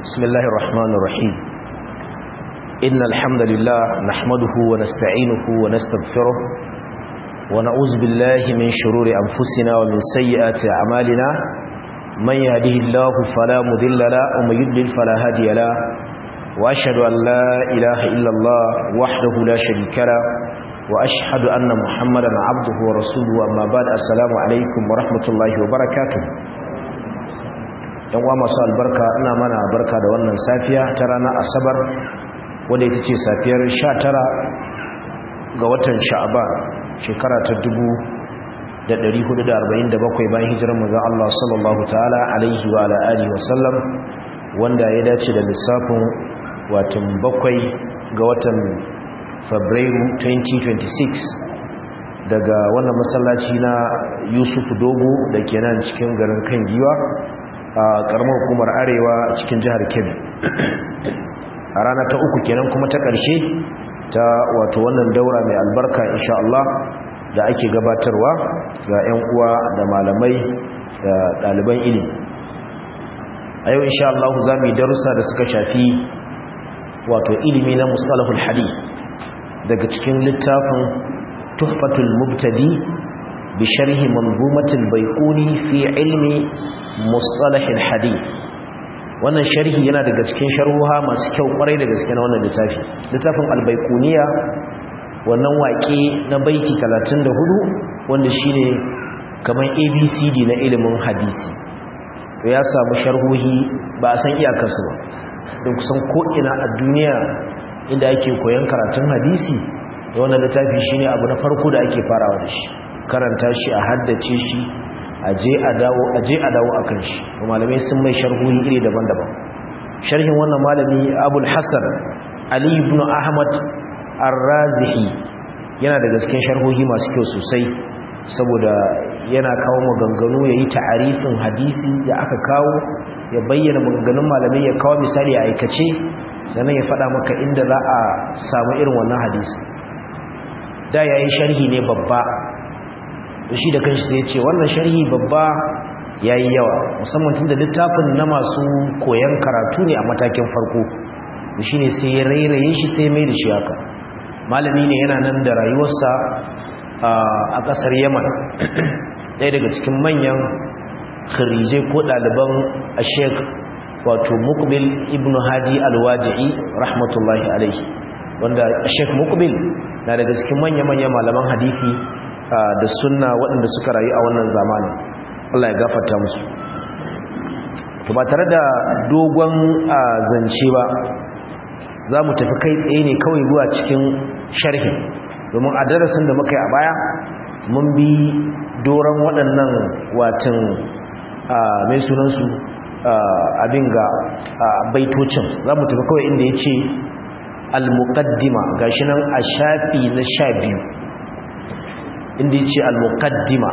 بسم الله الرحمن الرحيم إن الحمد لله نحمده ونستعينه ونستغفره ونعوذ بالله من شرور أنفسنا ومن سيئات أعمالنا من يهده الله فلا مذل له ومن يضلل فلا هادي له وأشهد أن لا إله إلا الله وحده لا شريك له وأشهد أن محمدا عبده ورسوله أما بعد السلام عليكم ورحمة الله وبركاته uwa masu albarka ina mana barka da wannan safiya ta ranar asabar wadda ita ce safiyar 19 ga watan sha'aban shekara ta 1447 bayan hijirar manzon Allah sallallahu ta'ala alaihi wa ala alihi wa sallam wanda ya dace da lissafin watan bakwai ga watan fabrairu 2026 daga wannan masallaci na Yusuf Dogo da ke nan cikin garin kan giwa a karamar hukumar arewa cikin jihar kebbi a rana ta uku kenan kuma ta ƙarshe ta wato wannan daura mai albarka insha Allah da ake gabatarwa ga 'yan uwa da malamai da ɗaliban ilimi a yau insha Allah za mu yi darussa da suka shafi wato ilimi na mustalahul hadith daga cikin littafin tuhfatul mubtadi bi sharhi manzumatul baiquni fi ilmi mustalahil hadith wannan sharhi yana daga cikin sharhuha masu kyau kwarai da gaske na wannan littafi littafin albaikuniya wannan waƙe na baiti 34 wanda shine kamar abcd na ilimin hadisi to ya samu sharhohi ba a san iyakarsu ba don kusan ko'ina a duniya inda ake koyon karatun hadisi da wannan littafi shine abu na farko da ake farawa da shi karanta shi a haddace shi aje a dawo aje a dawo akan shi malamai sun mai sharhohi iri daban-daban sharhin wannan malami Abul Hasan Ali ibn Ahmad Ar-Razihi yana daga cikin sharhohi masu kyau sosai saboda yana kawo maganganu yayi ta'arifin hadisi da aka kawo ya bayyana maganganun malamai ya kawo misali a aikace sannan ya faɗa maka inda za a samu irin wannan hadisi da yayi sharhi ne babba shi da kanshi sai ce wannan sharhi babba yayi yawa musamman tunda littafin na masu koyan karatu ne a matakin farko shine sai ya rairaye shi sai mai da shi haka malami ne yana nan da rayuwarsa a kasar Yaman ɗaya daga cikin manyan kharijai ko ɗaliban Sheikh wato Muqbil ibn Hadi Al-Waji'i rahmatullahi alaihi wanda Sheikh Muqbil na daga cikin manya-manyan malaman hadisi da sunna waɗanda suka rayu a wannan zamanin Allah ya gafarta musu to ba tare da dogon zance ba za mu tafi kai tsaye ne kawai zuwa cikin sharhi domin a darasin da muka yi a baya mun bi doron waɗannan watan mai sunansu abin ga baitocin za mu tafi kawai inda ya ce al-muqaddima gashi nan a shafi na sha biyu inda yace al-muqaddima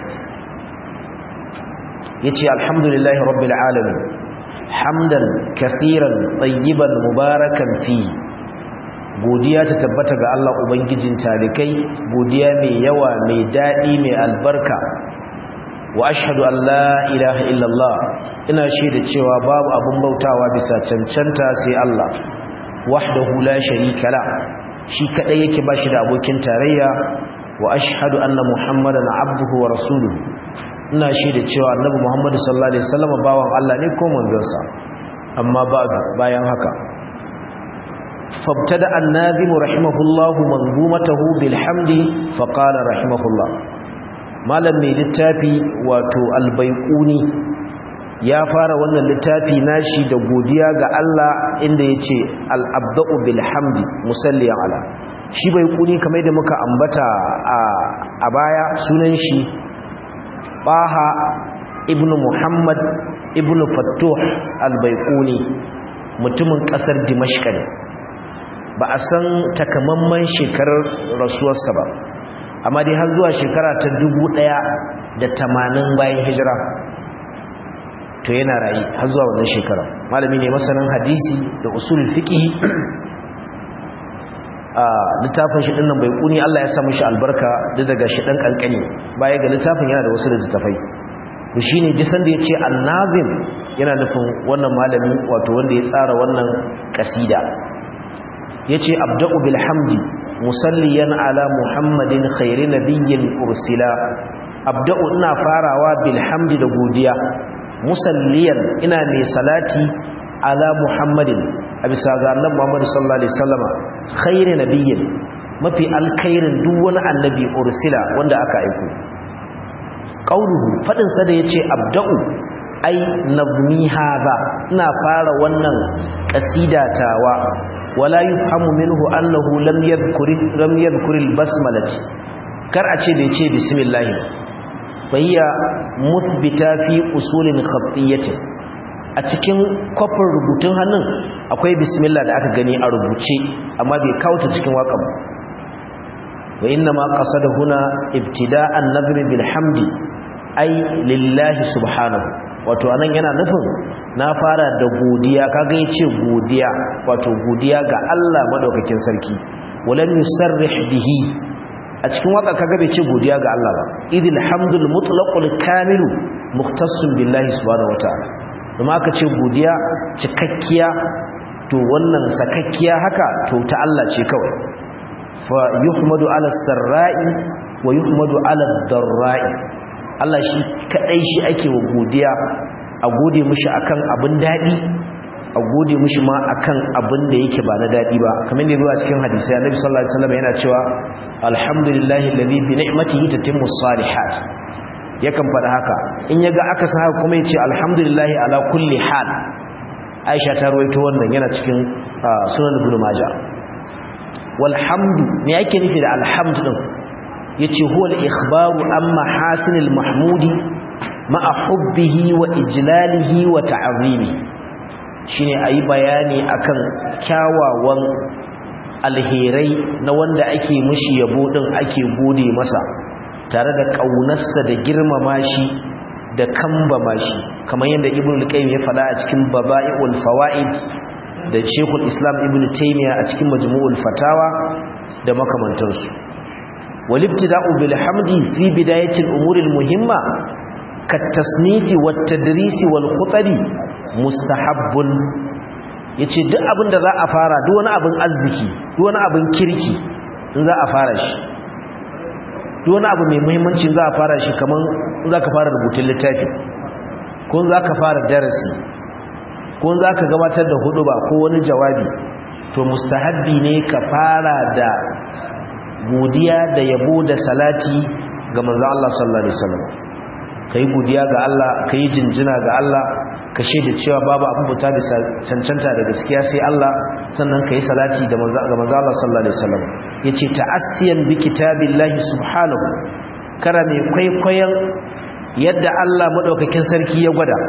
yace alhamdulillahi rabbil alamin hamdan kathiran tayyiban mubarakan fi godiya ta tabbata ga Allah ubangijin talikai godiya mai yawa mai dadi mai albarka wa ashhadu an la ilaha illallah ina shaida cewa babu abun bautawa bisa cancanta sai Allah wahdahu la sharika la shi kadai yake bashi da abokin tarayya wa ashhadu anna muhammadan abduhu wa rasuluhu ina shaida cewa annabi muhammad sallallahu alaihi wasallam bawan Allah ne ko manzonsa amma ba'du bayan haka fabtada an-nazim rahimahullah manzumatahu bil hamdi fa qala rahimahullah malam mai littafi wato al-baiquni ya fara wannan littafi nashi da godiya ga Allah inda yace al-abda'u bil hamdi musalliyan ala shi bai kuni kamar da muka ambata a baya sunan shi baha ibnu muhammad ibnu fattuh al-baiquni mutumin kasar dimashq ne ba a san takamamman shekarar rasuwarsa ba amma dai har zuwa shekara ta dubu ɗaya da tamanin bayan hijira to yana rayu har zuwa wannan shekara malami ne masanin hadisi da usul fiqh a littafin shi dinnan bai kuni Allah ya sa mishi albarka duk daga shi dan kankani baya ga littafin yana da wasu littafai shi ne jisan da ya ce annazim yana nufin wannan malami wato wanda ya tsara wannan kasida ya ce abda'u bilhamdi musalliyan ala muhammadin khairi nabiyyin ursila abda'u ina farawa bilhamdi da godiya musalliyan ina mai salati ala muhammadin a bisa ga annabi muhammad sallallahu alaihi wasallama khairi nabiyyin mafi alkhairin duk wani annabi ursila wanda aka aiko qauluhu fadin sa da yace abda'u ai nazmi hadha ina fara wannan kasida tawa wala yufhamu minhu annahu lam yadhkuri lam yadhkuri albasmalati kar a ce da yace bismillah fahiya muthbita fi usulin khatiyyatin a cikin kofin rubutun hannun akwai bismillah da aka gani a rubuce amma bai kawo ta cikin waƙan wa inna ma qasada huna ibtida'an nadr bil hamdi ai lillahi subhanahu wato anan yana nufin na fara da godiya kaga yace godiya wato godiya ga Allah madaukakin sarki walam yusarrih bihi a cikin waka kaga bai ce godiya ga Allah ba idil hamdul mutlaqul kamilu mukhtassun billahi subhanahu wataala kuma aka ce godiya cikakkiya to wannan sakakkiya haka to ta Allah ce kawai fa yuhmadu ala sarra'i wa yuhmadu ala darra'i Allah shi kadai shi ake wa godiya a gode mishi akan abin dadi a gode mishi ma akan abin da yake ba na dadi ba kamar da zuwa cikin hadisi Annabi sallallahu alaihi wasallam yana cewa alhamdulillahi alladhi bi ni'matihi tatimmu salihat yakan faɗa haka in yaga aka sa haka kuma yace alhamdulillahi ala kulli hal Aisha ta rawaito wannan yana cikin sunan Ibn Majah walhamdu me yake nufi da alhamdu din yace huwa al-ikhbaru amma hasinil mahmudi ma'a hubbihi wa ijlalihi wa ta'zimi shine ayi bayani akan kyawawan alherai na wanda ake mushi yabo din ake gode masa tare da kaunarsa da girmama shi da kambama shi kamar yadda ibnu al-qayyim ya faɗa a cikin baba'iul fawaid da shekul islam ibnu taymiya a cikin majmu'ul fatawa da makamantansu walibtida'u bil hamdi fi bidayatil umuril muhimma kat tasnifi wat tadrisi wal khutari mustahabbun yace duk abin da za a fara duk wani abin arziki duk wani abin kirki in za a fara shi duk wani abu mai muhimmanci za a fara shi kaman za ka fara rubutun littafi ko za ka fara darasi ko za ka gabatar da huduba ko wani jawabi to mustahabbi ne ka fara da godiya da yabo da salati ga manzo Allah sallallahu alaihi wasallam kai godiya ga Allah kai jinjina ga Allah ka shaida cewa babu abin buta bisa cancanta da gaskiya sai Allah sannan kai salati da manzo ga manzo Allah sallallahu alaihi wasallam yace ta'assiyan bi kitabillahi subhanahu kara mai kwaikwayon yadda Allah madaukakin sarki ya gwada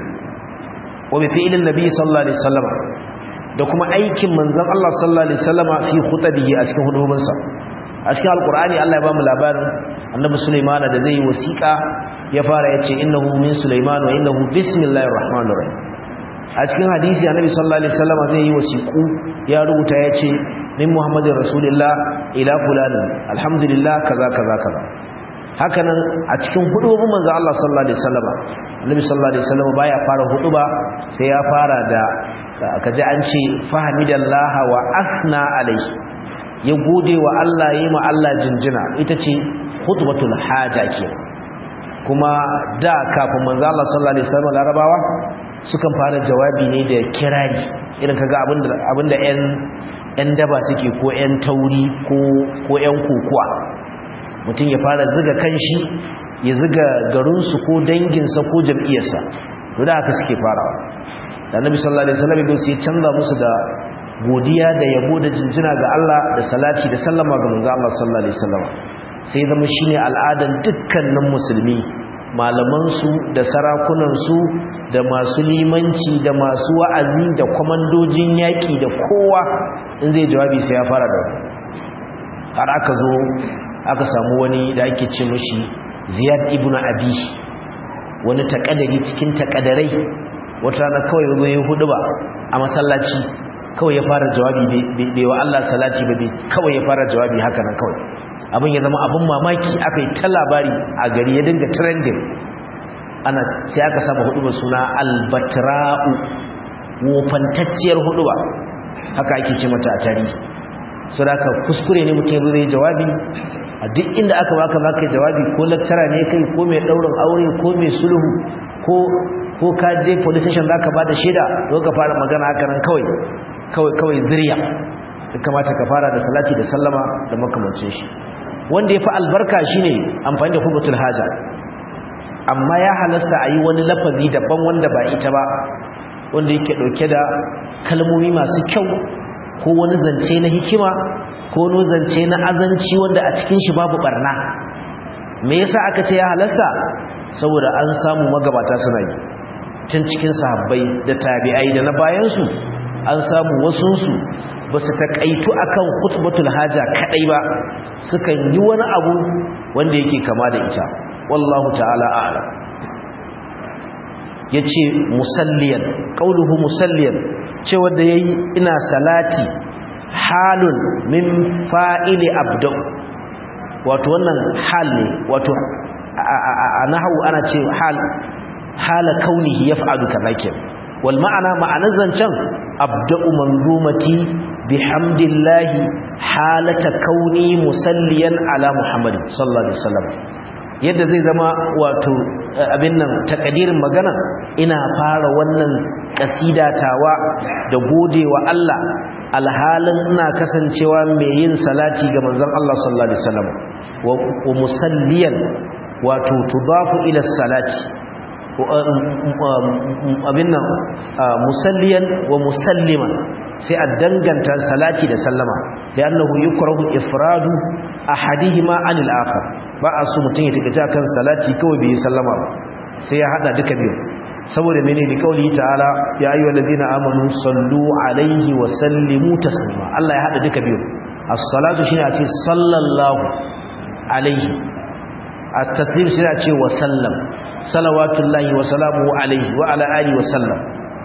wa bi fi'lin nabi sallallahu alaihi wasallam da kuma aikin manzon Allah sallallahu alaihi wasallam fi khutabihi a cikin hudubinsa a cikin alqur'ani Allah ya ba mu labarin annabi Sulaiman da zai wasiƙa ya fara yace innahu min Sulaiman wa innahu bismillahir rahmanir rahim a cikin hadisi annabi sallallahu alaihi wasallam zai yi wasiƙu ya rubuta yace min muhammadin rasulillah ila fulan alhamdulillah kaza kaza kaza hakanan a cikin hudubin manzo Allah sallallahu alaihi wasallam annabi sallallahu alaihi wasallam baya fara huduba sai ya fara da kaji an ce fahimidallaha wa asna alaihi ya gode wa Allah yayi ma Allah jinjina ita ce khutbatul haja ke kuma da kafin manzo Allah sallallahu alaihi wasallam larabawa sukan fara jawabi ne da kirari irin kaga abinda abinda ƴan ƴan daba suke ko ƴan tauri ko ko ƴan kokuwa mutum ya fara ziga kanshi ya ziga garinsu ko danginsa ko jam'iyyarsa to da haka suke farawa da annabi sallallahu alaihi wasallam ya sai canza musu da godiya da yabo da jinjina ga Allah da salati da sallama ga manzo Allah sallallahu alaihi wasallam sai zama shine al'adan dukkanin musulmi malaman su da sarakunan su da masu limanci da masu wa'azi da komandojin yaki da kowa in zai jawabi sai ya fara da har aka zo aka samu wani da ake ce mashi ziyad ibn abi wani takadari cikin takadarai wata rana kawai zo ya hudu ba a masallaci kawai ya fara jawabi bai wa Allah salati ba kawai ya fara jawabi haka nan kawai abin ya zama abin mamaki aka yi ta labari a gari ya dinga trending ana sai aka saba hudu suna albatra'u wofantacciyar hudu ba haka ake ce mata a tarihi so da kuskure ne mutum zai jawabi a duk inda aka baka baka jawabi ko lecturer ne kai ko mai daurin aure ko mai sulhu ko ko ka je police station zaka bada shaida to ka fara magana haka nan kawai kawai kawai zuriya kamata ka fara da salati da sallama da makamancin shi wanda yafi albarka shine amfani da hubatul haja amma ya halasta a yi wani lafazi daban wanda ba ita ba wanda yake dauke da kalmomi masu kyau ko wani zance na hikima ko wani zance na azanci wanda a cikin shi babu barna me yasa aka ce ya halasta saboda an samu magabata suna yi tun cikin sahabbai da tabi'ai da na bayansu an samu wasunsu ba su taƙaitu akan khutbatul haja kadai ba sukan yi wani abu wanda yake kama da ita wallahu ta'ala a'lam yace musalliyan qauluhu musalliyan cewa da yayi ina salati halun min fa'ili abdu wato wannan hal ne wato a nahwu ana ce hal hala kaunihi yaf'alu kadhalik wal ma'ana ma'anar zancen abda'u manzumati bihamdillahi halata kauni musalliyan ala muhammad sallallahu alaihi wasallam yadda zai zama wato abin nan takadirin magana ina fara wannan kasidatawa da godewa Allah alhalin ina kasancewa mai yin salati ga manzon Allah sallallahu alaihi wasallam wa musalliyan wato tudafu ila salati abin nan musalliyan wa musalliman sai a danganta salati da sallama da annahu yukrahu ifradu ahadihima anil akhar ba a so mutum ya takaita kan salati kawai bai sallama ba sai ya hada duka biyu saboda menene da kauli ta'ala ya ayyuhal ladina amanu sallu alaihi wa sallimu taslima Allah ya hada duka biyu as-salatu shine a ce sallallahu alaihi at-taslim shine a ce wa sallam salawatullahi wa salamuhu alaihi wa ala alihi wa sallam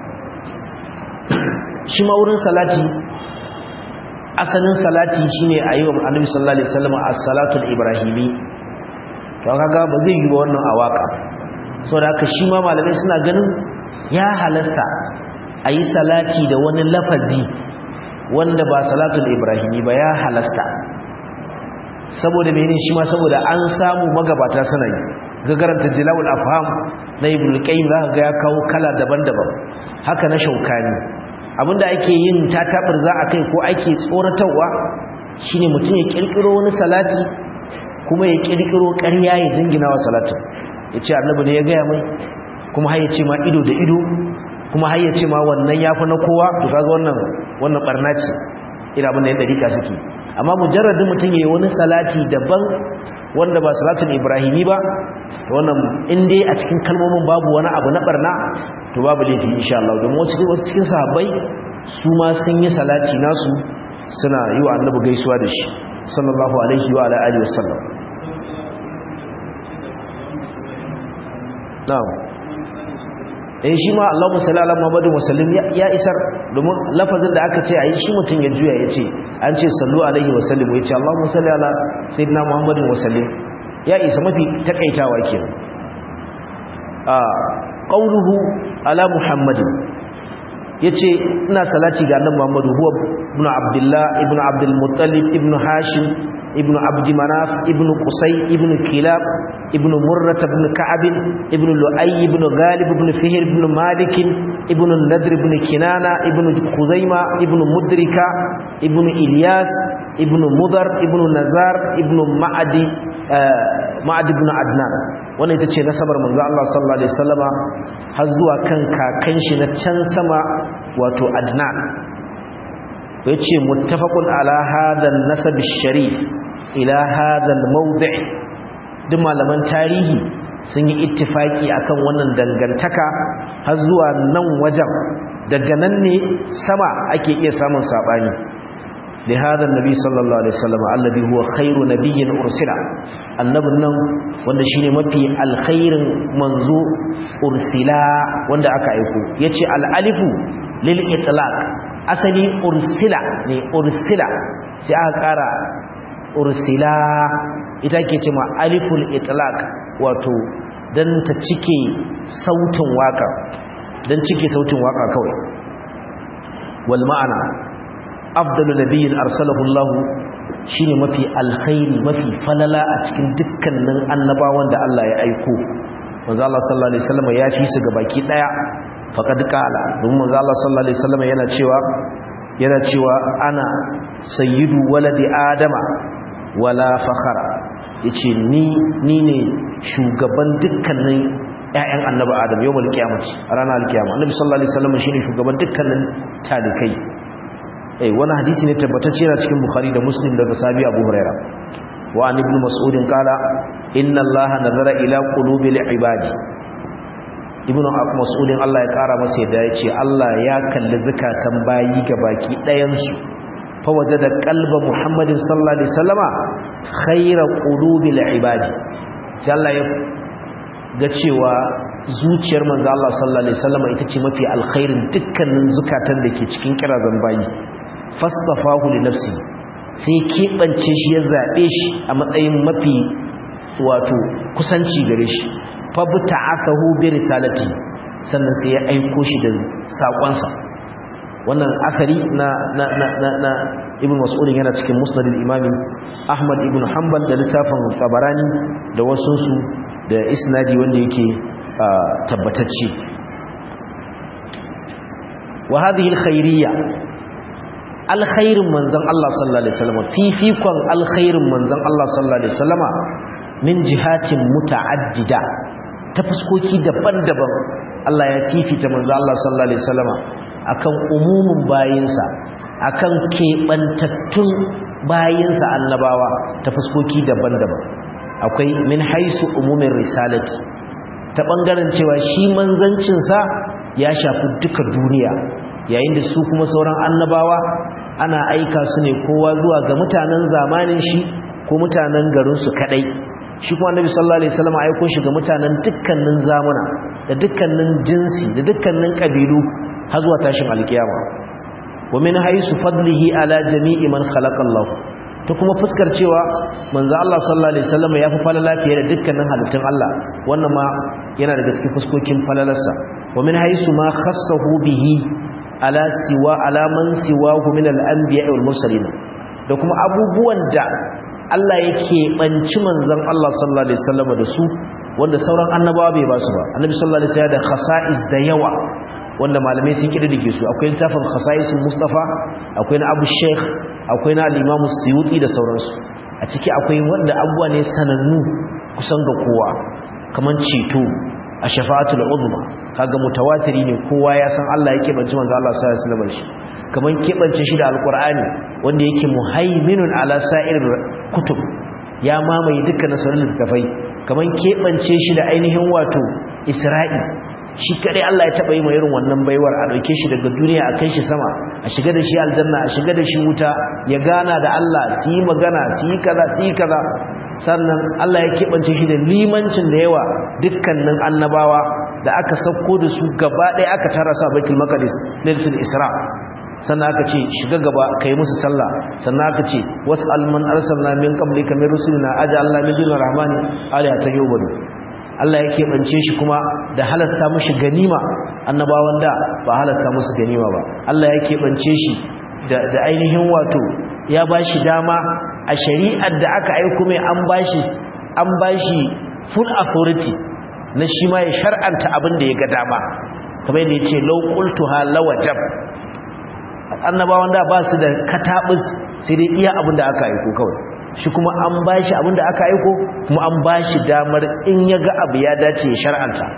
shi ma wurin salati asalin salati shine a yi wa annabi sallallahu alaihi wasallam as-salatul ibrahimi to kaga ba zai yi ba wannan a waka saboda haka shi ma malamai suna ganin ya halasta a yi salati da wani lafazi wanda ba salatul ibrahimi ba ya halasta saboda mene shi ma saboda an samu magabata suna yi gagaranta jilawul afham na ibn qayyim za ga ya kawo kala daban-daban haka na shaukani abinda ake yin tatabar za a kai ko ake tsoratarwa shine mutum ya kirkiro wani salati kuma ya kirkiro ƙarya ya jingina wa salatin ya ce annabi ne ya gaya mai kuma har ya ce ma ido da ido kuma har ya ce ma wannan ya fi na kowa to kaga wannan wannan barna ce ina abin da ya dariƙa suke amma mujarradin mutum ya yi wani salati daban wanda ba salatul ibrahimi ba to wannan in dai a cikin kalmomin babu wani abu na barna to babu laifi insha Allah don wasu wasu cikin sahabbai su ma sun yi salati nasu suna yi wa annabi gaisuwa da shi sallallahu alaihi wa ala alihi wasallam na'am eh shi ma Allahumma salli ala Muhammadin wa sallim ya isar domin lafazin da aka ce ayi shi mutun ya juya yace an ce sallu alaihi wa sallim yace Allahumma salli ala sayyidina Muhammadin wa sallim ya isa mafi takaitawa kenan a qauluhu ala Muhammadin yace ina salati ga annabi Muhammadu huwa ibn Abdullah ibn Abdul Muttalib ibn Hashim ibn Abd Manaf ibn Qusay ibn Kilab ibn Murrah ibn Ka'ab ibn Lu'ay ibn Ghalib ibn Fihr ibn Malik ibn Nadr ibn Kinana ibn Khuzaima ibn Mudrika ibn Ilyas ibn Mudar ibn Nazar ibn Ma'adi Ma'ad ibn Adnan wannan ita ce nasabar manzo Allah sallallahu alaihi wasallama har zuwa kan kakan shi na can sama wato Adnan yace muttafaqun ala hadha an-nasab ash-sharif ila hadha al-mawdi' duk malaman tarihi sun yi ittifaki akan wannan dangantaka har zuwa nan wajen daga nan ne sama ake iya samun sabani da hada annabi sallallahu alaihi wasallam alladhi huwa khairu nabiyyin ursila annabun nan wanda shine mafi alkhairin manzo ursila wanda aka aiko yace al-alifu lil itlaq asali ursila ne ursila sai aka kara ursila ita ke ce ma aliful itlaq wato dan ta cike sautin waka dan cike sautin waka kawai wal ma'ana afdalu nabiyyin arsalahu Allah shine mafi alkhairi mafi falala a cikin dukkanin annabawan da Allah ya aiko manzo Allah sallallahu alaihi wasallam ya fi su gabaki daya faqad qala don manzo Allah sallallahu alaihi wasallam yana cewa yana cewa ana sayyidu waladi adama wala fakhara yace ni ni ne shugaban dukkanin ƴaƴan annabi adam yawmal qiyamati ranar alkiyama annabi sallallahu alaihi wasallam shine shugaban dukkanin talikai eh wani hadisi ne tabbatacce yana cikin bukhari da muslim daga sahabi abu huraira wa an ibn mas'ud qala inna allaha nazara ila qulubil ibadi ibn mas'ud Allah ya kara masa yadda yace Allah ya kalli zakatan bayi baki ɗayan su fa wajada qalba muhammadin sallallahu alaihi wasallama khayra qulubil ibadi sai Allah ya ga cewa zuciyar manzo Allah sallallahu alaihi wasallama ita ce mafi alkhairin dukkanin zakatan da ke cikin kirazan bayi fastafahu li nafsi sai keɓance shi ya zaɓe shi a matsayin mafi wato kusanci gare shi fabuta akahu bi risalati sannan sai ya aiko shi da saƙonsa wannan akari na na na na, na ibn mas'ud yana cikin musnadul imami ahmad ibn hanbal da littafin tabarani da wasu su da isnadi wanda yake tabbatacce wa hadhihi al-khairiyya alkhairin manzon Allah sallallahu alaihi wasallam fifikon alkhairin manzon Allah sallallahu alaihi wasallama min jihatin muta'addida ta fuskoki daban-daban Allah ya fifita manzon Allah sallallahu alaihi wasallama akan umumin bayinsa akan kebantattun bayinsa annabawa ta fuskoki daban-daban akwai min haisu umumin risalati ta bangaren cewa shi manzancinsa ya shafi duka duniya yayin da su kuma sauran annabawa ana aika su ne kowa zuwa ga mutanen zamanin shi ko mutanen garinsu kadai shi kuma annabi sallallahu alaihi wasallam aiko shi ga mutanen dukkanin zamuna da dukkanin jinsi da dukkanin kabilu har zuwa tashin alkiyama wa min haisu fadlihi ala jami'i man khalaqa Allah ta kuma fuskar cewa manzo Allah sallallahu alaihi wasallam ya fi falala fiye da dukkanin halittun Allah wannan ma yana daga cikin fuskokin falalarsa wa min haisu ma khassahu bihi ala siwa alaman siwahu min al-anbiya wal mursalin da kuma abubuwan da Allah yake banci manzon Allah sallallahu alaihi wasallam da su wanda sauran annabawa bai ba su ba annabi sallallahu alaihi wasallam da khasa'is da yawa wanda malamai sun kididdige su akwai littafin khasa'isul mustafa akwai na abu sheikh akwai na al-imam suyuti da sauransu a ciki akwai wanda abubuwa ne sanannu kusan ga kowa kaman ceto a shafa'atul uzma kaga mutawatiri ne kowa ya san Allah yake banci manzo Allah sallallahu alaihi wasallam shi kaman kebance shi da alqur'ani wanda yake muhaiminun ala sa'ir kutub ya mamaye dukkan sauran littafai kaman kebance shi da ainihin wato isra'i shi kadai Allah ya taba yi mai irin wannan baiwar a dauke shi daga duniya a kai shi sama a shiga da shi aljanna a shiga da shi wuta ya gana da Allah su yi magana su yi kaza su yi kaza sannan Allah ya keɓance shi da limancin da yawa dukkanin annabawa da aka sauko da su gaba ɗaya aka tara su a baitul maqdis lailatul isra sannan aka ce shiga gaba kai musu sallah sannan aka ce was'al man arsalna min qablika min rusulina aj'alna min dunir rahmani alihatan yu'budu Allah ya keɓance shi kuma da halasta mushi ganima annabawan da ba halasta musu ganima ba Allah ya keɓance shi da ainihin wato ya ba shi dama a shari'ar da aka aiko mai an ba shi an ba shi full authority na shi ma ya shar'anta abin da ya ga dama kamar yadda ya ce lau qultuha lawajab annabawan da ba su da katabus sai dai iya abin da aka aiko kawai shi kuma an ba shi abin da aka aiko kuma an ba shi damar in ya ga abu ya dace ya shar'anta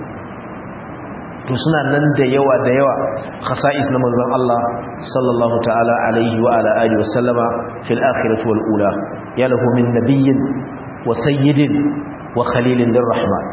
to suna nan da yawa da yawa khasa'is na manzon Allah sallallahu ta'ala alaihi wa ala alihi wa sallama fil akhirati wal ula ya lahu min nabiyyin wa sayyidin wa khalilin lirrahman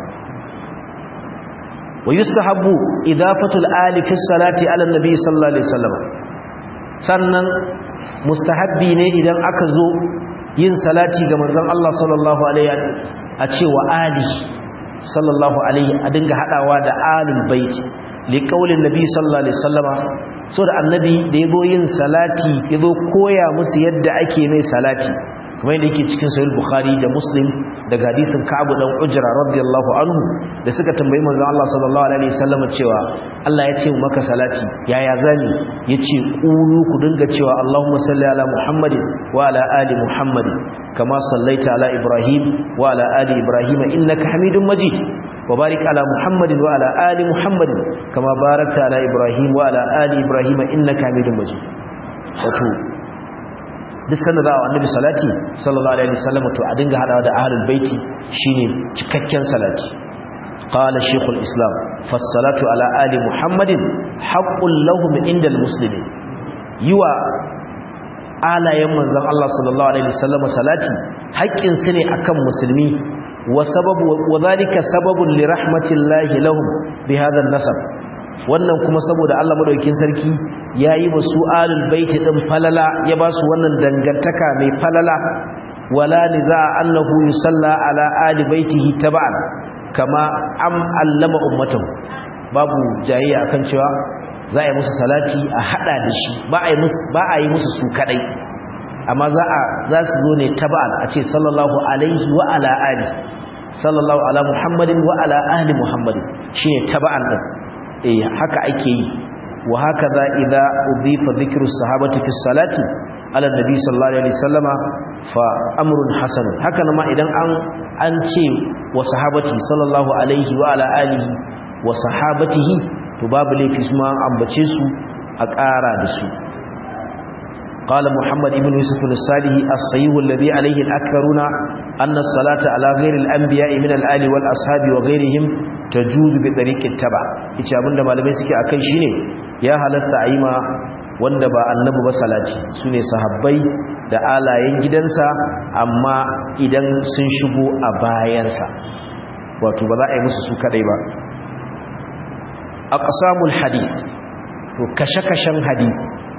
wa yustahabbu idafatul ali fi salati ala nabi sallallahu alaihi wasallam sannan mustahabbi ne idan aka zo yin salati ga manzon Allah sallallahu alaihi a cewa ali sallallahu alaihi a dinga hadawa da alul bait li qaulin nabi sallallahu alaihi wasallama so da annabi da yazo yin salati yazo koya musu yadda ake mai salati kamar yadda yake cikin sahih bukhari da muslim daga hadisin ka'ab dan ujra radiyallahu anhu da suka tambayi manzon Allah sallallahu alaihi wasallam cewa Allah ya ce maka salati yaya zani yace qulu ku dinga cewa Allahumma salli ala Muhammadin wa ala ali Muhammadin kama sallaita ala Ibrahim wa ala ali Ibrahim innaka Hamidum Majid wa barik ala Muhammadin wa ala ali Muhammadin kama barakta ala Ibrahim wa ala ali Ibrahim innaka Hamidum Majid wato duk sanda za a annabi salati sallallahu alaihi wasallam to a dinga hadawa da ahlul baiti shine cikakken salati qala shaykhul islam fas-salatu ala ali muhammadin haqqul lahum indal muslimin yiwa alayen manzon Allah sallallahu alaihi wasallam salati haƙƙin su ne akan musulmi wa sababu wa zalika sababun li rahmatillahi lahum bi hadha an-nasab wannan kuma saboda Allah madaukakin sarki yayi wa su alul baiti din falala ya ba su wannan dangantaka mai falala wala niza annahu yusalla ala ali baitihi tab'an kama am allama ummatahu babu jayayya akan cewa za a yi musu salati a hada da shi ba a yi musu ba a yi musu su kadai amma za a za su zo ne tab'an a ce sallallahu alaihi wa ala ali sallallahu ala muhammadin wa ala ali muhammadin shine tab'an din eh haka ake yi wa hakaza idza udifa dhikru sahabati fi salati ala nabi sallallahu alaihi wasallama fa amrun hasan haka ma idan an an ce wa sahabati sallallahu alaihi wa ala alihi wa sahabatihi to babu laifi su ma an ambace su a ƙara da su قال محمد بن يوسف الصالح الصحيح الذي عليه الأكثرون أن الصلاة على غير الأنبياء من الآل والأصحاب وغيرهم تجوز بطريق التبع ita abinda malamai suke akai shine ya halasta aima wanda ba annabi ba salati sune sahabbai da alayen gidansa amma idan sun shigo a bayansa wato ba za a yi musu su kadai ba aqsamul hadith to kashe-kashen hadith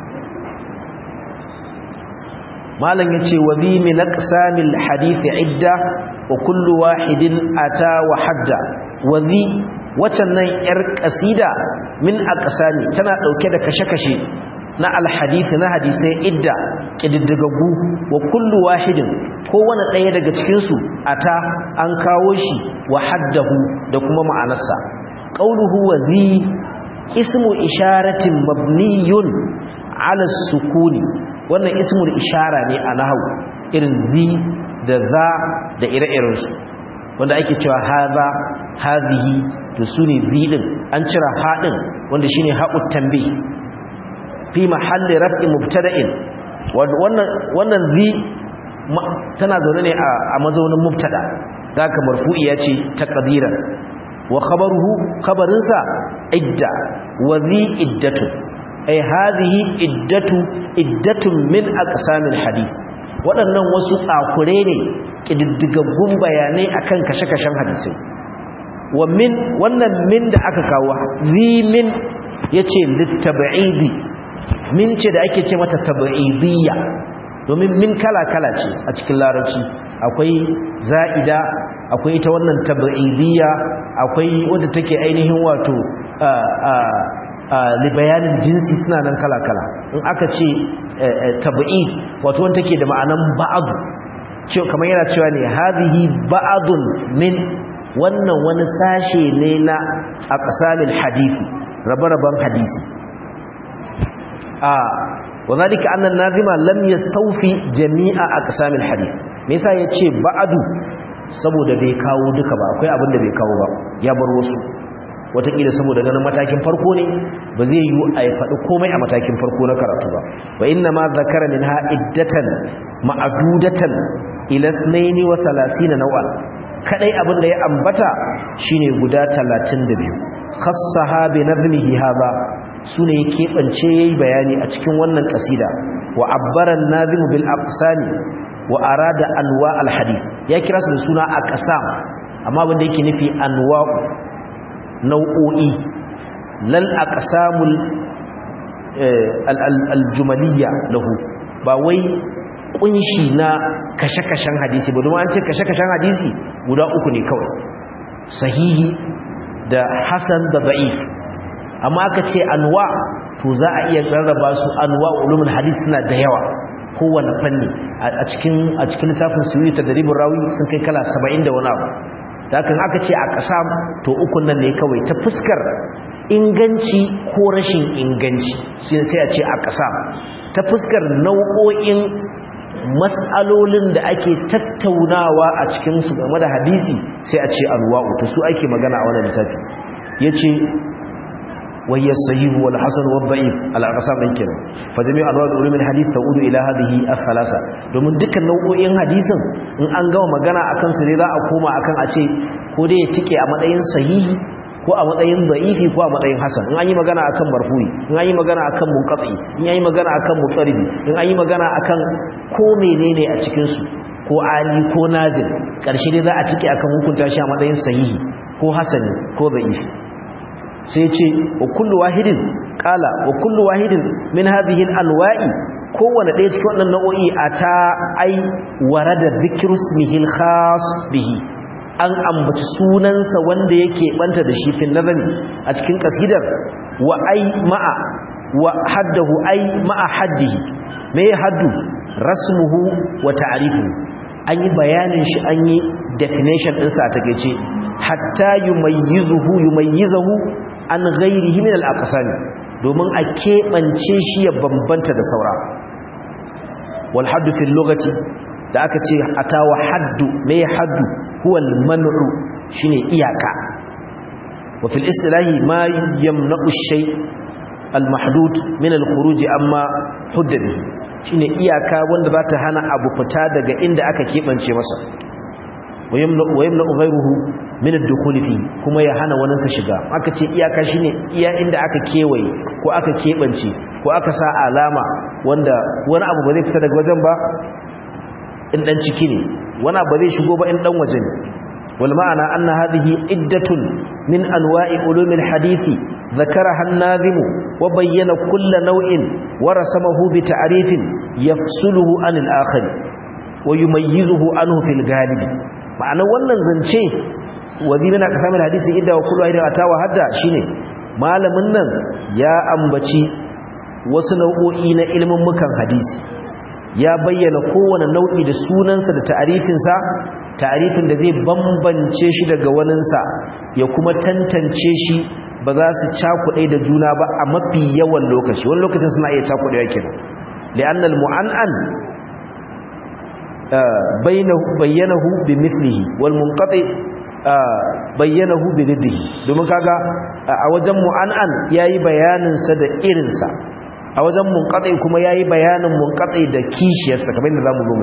malam yace wa bi min aqsamil hadith idda wa kullu wahidin ata wa hadda wa zi wacannan yar kasida min aqsami tana dauke da kashe-kashe na alhadith na hadisai idda kididdigagu wa kullu wahidin kowane ɗaya daga cikin su ata an kawo shi wa haddahu da kuma ma'anarsa qauluhu wa zi ismu isharatin mabniyun ala sukuni wannan ismul ishara ne a nahawu irin zi da za da ire-irensu wanda ake cewa haza hazihi to su ne zi din an cira haɗin wanda shi ne haƙut tambi fi mahalli raf'i mubtada'in wannan zi tana zaune ne a mazaunin mubtada za ka marfu'i ya ce ta ƙadiran wa khabaruhu khabarinsa idda wa zi iddatu ai hadhihi iddatu iddatun min aqsamil hadith waɗannan wasu tsakure ne kididdigaggun bayanai akan kashe-kashen hadisai wa min wannan min da aka kawo zi min yace litab'idi min ce da ake ce mata tab'idiyya domin min kala-kala ce a cikin larabci akwai za'ida akwai ita wannan tab'idiyya akwai wadda take ainihin wato libayanin jinsi suna nan kala-kala in aka ce tabi'i wato wanda take da ma'anan ba'adu kamar yana cewa ne hadhihi ba'adun min wannan wani sashe ne na aqsamil hadisi rabe-raben hadisi a wadhalika anna an-nazima lam yastawfi jami'a aqsamil hadith me yasa yace ba'adu saboda bai kawo duka ba akwai abin da bai kawo ba ya bar wasu watakila saboda ganin matakin farko ne ba zai yi a yi faɗi komai a matakin farko na karatu ba wa inna ma zakara min ha iddatan ma'adudatan ila tsnaini wa salasina naw'an kadai abin da ya ambata shine guda 32 khassaha bi nadhmihi haba sune ya kebance yayi bayani a cikin wannan kasida wa abbara an-nazim bil aqsami wa arada anwa al-hadith ya kira su da suna aqsam amma wanda yake nufi anwa'u nau'o'i lal aqsamul aljumaliyya lahu ba wai kunshi na kashe-kashen hadisi ba domin an ce kashe-kashen hadisi guda uku ne kawai sahihi da hasan da da'if amma aka ce anwa to za a iya rarraba su anwa ulumul hadis suna da yawa kowane fanni a cikin a cikin littafin suyuti tadribur rawi sun kai kala 70 da wani abu dakan aka ce a ƙasa to ukun nan ne kawai ta fuskar inganci ko rashin inganci sai a ce a ƙasa ta fuskar nau'o'in mas'alolin da ake tattaunawa a cikin su game da hadisi sai a ce alwa'u to su ake magana a wannan littafi yace وهي الصحيح والحسن والضعيف على اقسام din kenan fa jami'u anwa' ulum al-hadith ta'udu ila hadhihi al-thalatha domin dukkan nau'o'in hadisin in an gama magana akan su ne za a koma akan a ce ko dai ya tike a matsayin sahihi ko a matsayin da'ifi ko a matsayin hasan in an yi magana akan marfu'i in an yi magana akan munqati in an yi magana akan mutaridi in an yi magana akan ko menene a cikin su ko ali ko nazil karshe dai za a tike akan hukunta shi a matsayin sahihi ko hasani ko da'ifi sai ce wa kullu wahidin qala wa kullu wahidin min hadhihi alwa'i kowanne ɗaya cikin wannan nau'o'i ata ai warada dhikru ismihi alkhas bihi an ambaci sunansa wanda yake banta da shi fil nazami a cikin kasidar wa ai ma'a wa haddahu ai ma'a haddihi me haddu rasmuhu wa ta'rifuhu an yi bayanin shi an yi definition ɗinsa a takeice hatta yumayyizuhu yumayyizahu an ghairihi min al-aqsam domin a kebance shi ya bambanta da saura wal haddu fil lughati da aka ce atawa haddu me haddu huwa al-man'u shine iyaka wa fil istilahi ma yamna'u shay al-mahdud min al-khuruj amma hudda bihi shine iyaka wanda za ta hana abu fita daga inda aka kebance masa wa yamna'u ghayruhu min ad-dukhul fi kuma ya hana wani sa shiga aka ce iyaka shine iya inda aka kewaye ko aka kebance ko aka sa alama wanda wani abu ba zai fita daga wajen ba in dan ciki ne wani abu zai shigo ba in dan waje ne wal ma'ana anna hadhihi iddatun min anwa'i ulum al-hadith ذكرها الناظم وبين كل نوع ورسمه بتعريف يفصله عن الآخر ويميزه عنه في الغالب ma'ana wannan zance wazina ka samu hadisi idda wa kullu idan atawa hadda shine malamin nan ya ambaci wasu nau'o'i na ilimin mukan hadisi ya bayyana kowane nau'i da sunansa da ta'arifin sa ta'arifin da zai bambance shi daga waninsa ya kuma tantance shi ba za su cakuɗe da juna ba a mafi yawan lokaci wani lokacin suna iya cakuɗewa kenan li'anna al-mu'an'an bayyanahu bi mithlihi wal munqati bayyanahu bi diddihi domin kaga a wajen mu'an'an yayi bayanin sa da irin sa a wajen munqati kuma yayi bayanin munqati da kishiyarsa kamar yadda zamu zo mu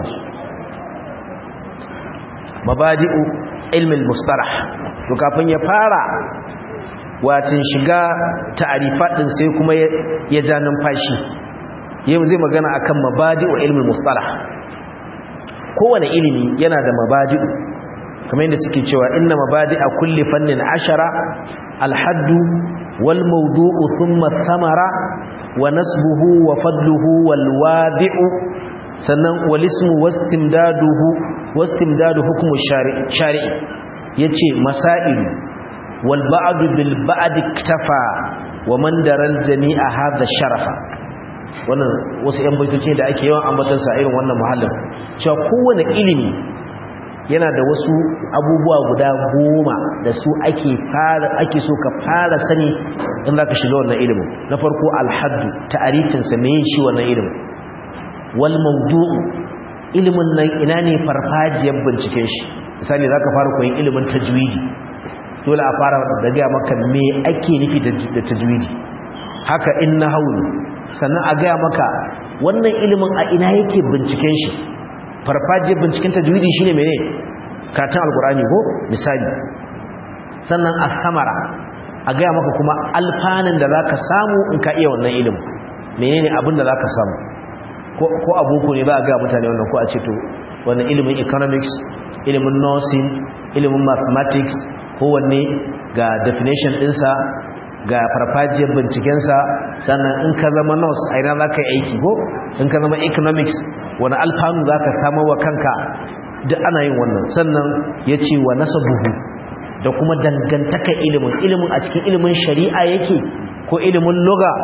mabadi'u ilmi al-mustalah to kafin ya fara watin shiga ta'arifat din sai kuma ya ja numfashi yau zai magana akan mabadi'u ilmi al-mustalah kowane ilimi yana da mabadi'u kamar yadda suke cewa inna mabadi'a kulli fannin ashara alhaddu wal mawdu'u thumma thamara wa nasbuhu wa fadluhu wal wadi'u sannan wal ismu wastimdaduhu wastimdadu hukmu shari'i yace masailu wal ba'd bil ba'd iktafa wa man daral jami'a hadha sharafa wannan wasu yan baitoci da ake yawan ambatarsa irin wannan muhallin cewa kowane ilimi yana da wasu abubuwa guda goma da su ake fara ake so ka fara sani in za ka shiga wannan ilimin na farko alhaddu ta'arifinsa me shi wannan ilimin wal mawdu'u ilimin nan ina ne farfajiyar binciken shi misali za ka fara koyin ilimin tajwidi dole a fara da gaya maka me ake nufi da tajwidi haka in na hauli sannan a gaya maka wannan ilimin a ina yake binciken shi farfajiyar binciken tajwidi shine mene karatun alkurani ko misali sannan a samara a gaya maka kuma alfanin da za ka samu in ka iya wannan ilimin menene abin da za ka samu ko aboko ne ba a gaya mutane wannan ko a ce to wannan ilimin economics ilimin nursing ilimin mathematics kowanne ga definition ɗinsa ga farfajiyar bincikensa sannan in ka zama nurse a ina za ka yi aiki ko in ka zama economics wani alfanu za ka samar wa kanka duk ana yin wannan sannan ya ce wa nasa buhu da kuma dangantaka ilimin ilimin a cikin ilimin shari'a yake ko ilimin loga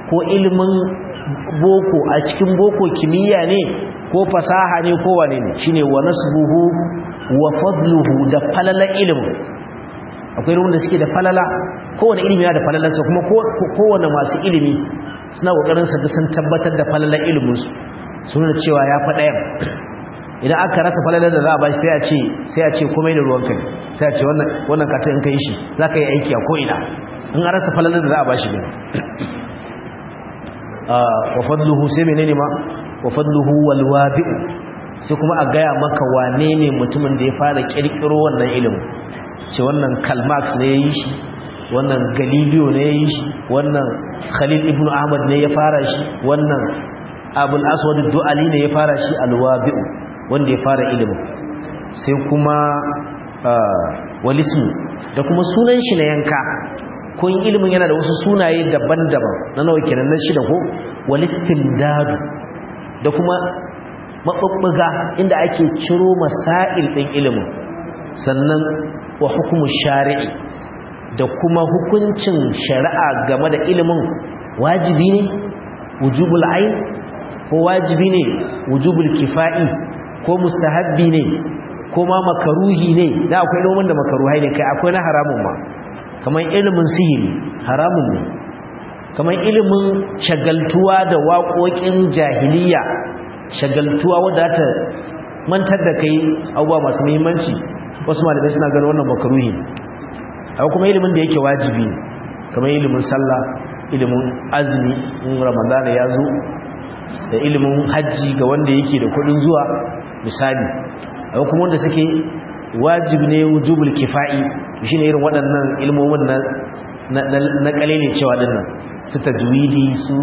ko ilimin boko a cikin boko kimiyya ne ko fasaha ne ko wane ne shine wa nasbuhu wa fadluhu da falala ilimin akwai ruwan da suke da falala kowane ilimi yana da falalarsa kuma kowane masu ilimi suna kokarin sa sun tabbatar da falalar iliminsu su nuna cewa ya faɗa yan idan aka rasa falalar da za a ba shi sai a ce sai a ce komai da ruwan kai sai a ce wannan wannan kata in kai shi za ka yi aiki a ko'ina in an rasa falalar da za a ba shi ne wa fadluhu sai menene ma wa fadluhu wal wadi'u sai kuma a gaya maka wane ne mutumin da ya fara kirkiro wannan ilimin ce wannan Karl Marx ne ya yi shi wannan Galileo ne ya yi shi wannan Khalil ibn Ahmad ne ya fara shi wannan Abul Aswad Du'ali ne ya fara shi al-Wabi'u wanda ya fara ilimin sai kuma walismu da kuma sunan shi na yanka kun ilimin yana da wasu sunaye daban-daban na nawa kenan na shida ko walistindadu da kuma mabubbuga inda ake ciro masail din ilimin sannan wa hukumu shari'i da kuma hukuncin shari'a game da ilimin wajibi ne wujubul ain ko wajibi ne wujubul kifa'i ko mustahabbi ne ko ma makaruhi ne da akwai ilimin da makaruhai ne kai akwai na haramun ma kamar ilimin sihiri haramun ne kamar ilimin shagaltuwa da waƙoƙin jahiliya shagaltuwa wadda ta mantar da kai abubuwa masu muhimmanci wasu malamai suna ganin wannan makaruhi akwai kuma ilimin da yake wajibi kamar ilimin sallah ilimin azumi in ramadana ya zo da ilimin hajji ga wanda yake da kudin zuwa misali akwai kuma wanda suke wajibi ne wujubul kifa'i shine irin waɗannan ilmomin na na kalele cewa dinnan su tajwidi su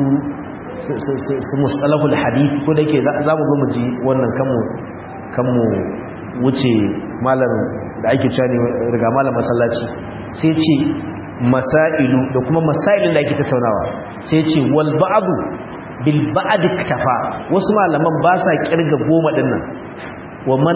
su mustalahul hadith ko da yake za mu zo mu ji wannan kanmu kanmu wuce malam da ake cewa ne riga malam masallaci sai ce masailu da kuma masailin da ake tattaunawa sai ce wal ba'du bil ba'd iktafa wasu malaman ba sa kirga goma dinnan wa man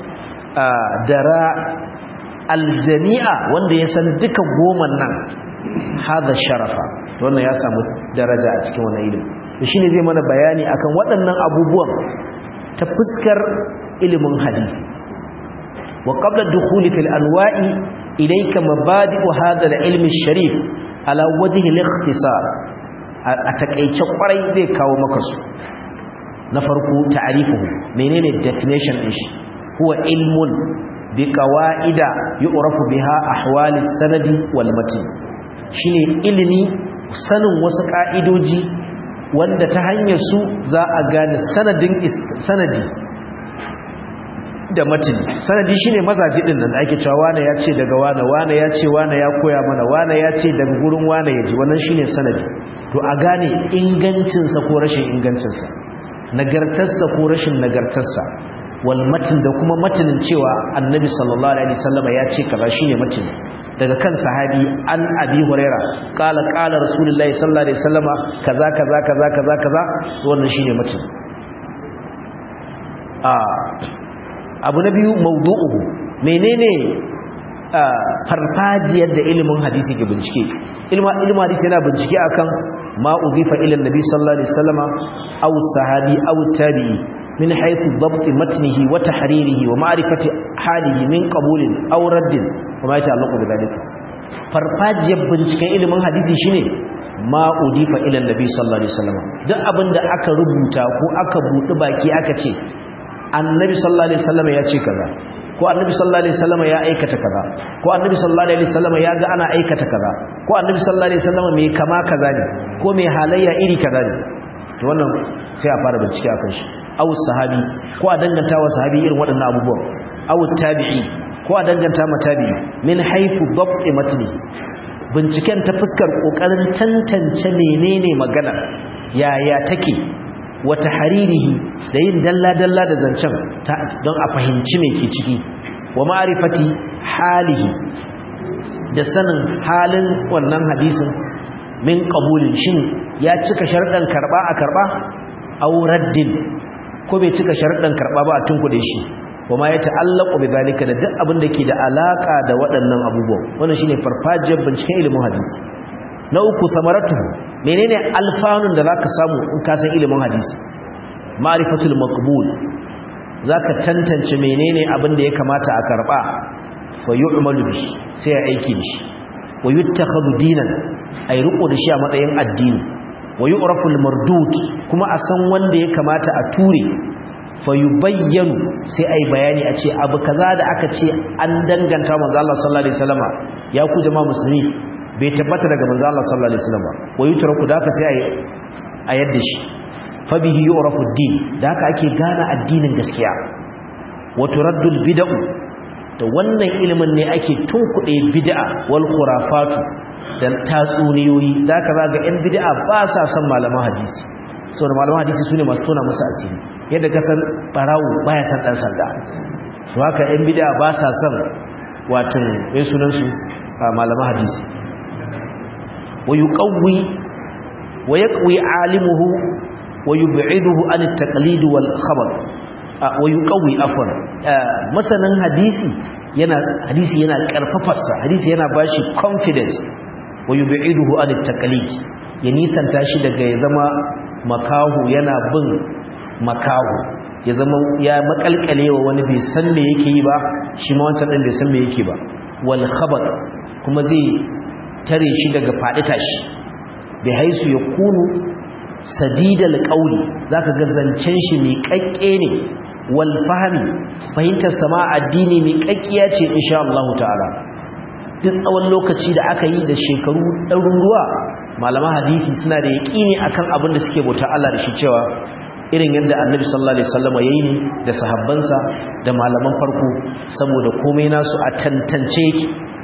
dara aljami'a wanda ya san duka goman nan hada sharafa wannan ya samu daraja a cikin wannan ilimi shi ne zai mana bayani akan waɗannan abubuwan ta fuskar ilimin hadisi wa qabla dukhuli fil anwa'i ilayka mabadi'u hadha al-ilm sharif ala wajhi al-ikhtisar a takeice kwarai zai kawo maka su na farko ta'rifuhu menene definition din shi huwa ilmun bi qawaida yu'rafu biha ahwali sanadi wal matn shine ilimi sanin wasu ka'idoji wanda ta hanyar su za a gane sanadin sanadi da matini sanadi shine mazaji din nan da ake cewa wane ya ce daga wane wane ya ce wane ya koya mana wane ya ce daga gurin wane ya ji wannan shine sanadi to a gane ingancinsa ko rashin ingancinsa nagartarsa ko rashin nagartarsa wal matin da kuma matinin cewa annabi sallallahu alaihi wasallam ya ce kaza shine matini daga kan sahabi an abi huraira qala qala rasulullahi sallallahu alaihi wasallama kaza kaza kaza kaza kaza wannan shine mutum a abu na biyu mawdu'uhu menene farfajiyar da ilimin hadisi ke bincike ilma ilmu hadisi yana bincike akan ma udifa ila annabi sallallahu alaihi wasallama aw sahabi aw tabi'i min haythu dabt matnihi wa tahririhi wa ma'rifati halihi min qabulin aw raddin kuma ya ta'allaqu da dalika farfajiyar binciken ilimin hadisi shine ma udifa ila annabi sallallahu alaihi wasallam duk abinda aka rubuta ko aka budi baki aka ce annabi sallallahu alaihi wasallam ya ce kaza ko annabi sallallahu alaihi wasallam ya aikata kaza ko annabi sallallahu alaihi wasallam ya ga ana aikata kaza ko annabi sallallahu alaihi wasallam mai kama kaza ne ko mai halayya iri kaza ne to wannan sai a fara bincike akan shi aw sahabi ko a danganta wa sahabi irin waɗannan abubuwan aw tabi'i ko a danganta ma tabi'i min haifu dabti matni binciken ta fuskar kokarin tantance menene magana yaya take wata haririhi da yin dalla dalla da zancen don a fahimci me ke ciki wa ma'rifati halihi da sanin halin wannan hadisin min qabulin shin ya cika sharɗan karba a karba aw raddin ko bai cika sharɗan karɓa ba a tunkuɗe shi kuma ya ta'allaku bi zalika da duk abin da ke da alaka da waɗannan abubuwan wannan shine farfajiyar binciken ilimin hadisi na uku samaratu menene alfanun da zaka samu in ka san ilimin hadisi ma'rifatul maqbul zaka tantance menene abin da ya kamata a karba fa yu'malu bi sai ya aiki da shi wa yuttakhadhu dinan ay ruqu da shi a matsayin addini wa yu'rafu al-mardud kuma a san wanda ya kamata a ture fa yubayyanu sai ai bayani a ce abu kaza da aka ce an danganta manzo Allah sallallahu alaihi wasallama ya ku jama'a musulmi bai tabbata daga manzo Allah sallallahu alaihi wasallama wa yutraku da ka sai ai a yadda shi fa bihi yu'rafu ad-din da haka ake gane addinin gaskiya wa turaddu al-bid'u da wannan ilimin ne ake tunkuɗe bid'a wal khurafatu da tatsuniyoyi da ka ga yan bid'a ba sa son malaman hadisi saboda malaman hadisi sune masu tona musu asiri yadda ka san barawo baya san dan sanda su haka yan bid'a ba sa son watan mai sunan su malaman hadisi wa yuqawwi wa yaqwi alimuhu wa yub'iduhu an at-taqlid wal khabar wa yuqawwi afwan masanin hadisi yana hadisi yana karfafarsa hadisi yana bashi confidence wa yub'iduhu an at-taqlid ya nisanta shi daga ya zama makahu yana bin makahu ya zama ya makalkalewa wani bai san me yake yi ba shi ma wancan din bai san me yake ba wal khabar kuma zai tare shi daga fadi tashi bai haisu ya kunu sadidal qawli zaka ga zancen shi mai kakke ne wal fahmi fahimtar sama addini mai kakkiya ce insha Allah ta'ala duk tsawon lokaci da aka yi da shekaru ɗaruruwa malaman hadisi suna da yaƙini akan abin da suke bauta Allah da shi cewa irin yadda annabi sallallahu alaihi wasallam yayi ne da sahabbansa da malaman farko saboda komai nasu a tantance yake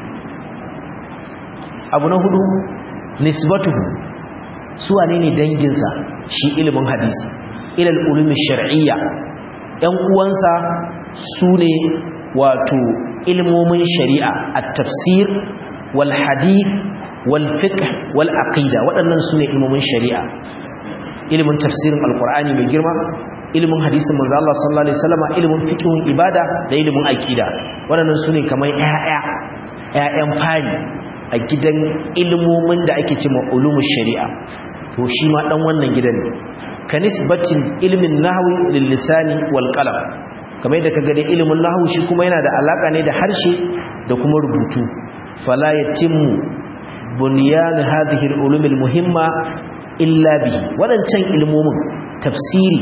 abu na hudu nisbatuhu su wane ne danginsa shi ilimin hadisi ilal ulumi shar'iyya yan uwansa su ne wato ilmomin shari'a at-tafsir wal hadith wal fiqh wal aqida waɗannan su ne ilmomin shari'a ilimin tafsirin alqur'ani mai girma ilimin hadisin manzo Allah sallallahu alaihi wasallam ilimin fiqhun ibada da ilimin aqida waɗannan su ne kamar ƴaƴa ƴaƴan fari a gidan ilmomin da ake cewa ulumush shari'a to shi ma dan wannan gidan ne kanisbatin ilmin nahwi lil lisani wal qalam kamar yadda kaga da ilimin nahwu shi kuma yana da alaka ne da harshe da kuma rubutu fala yatimmu bunyan hadhihi al ulum al muhimma illa bi wadancan ilmomin tafsiri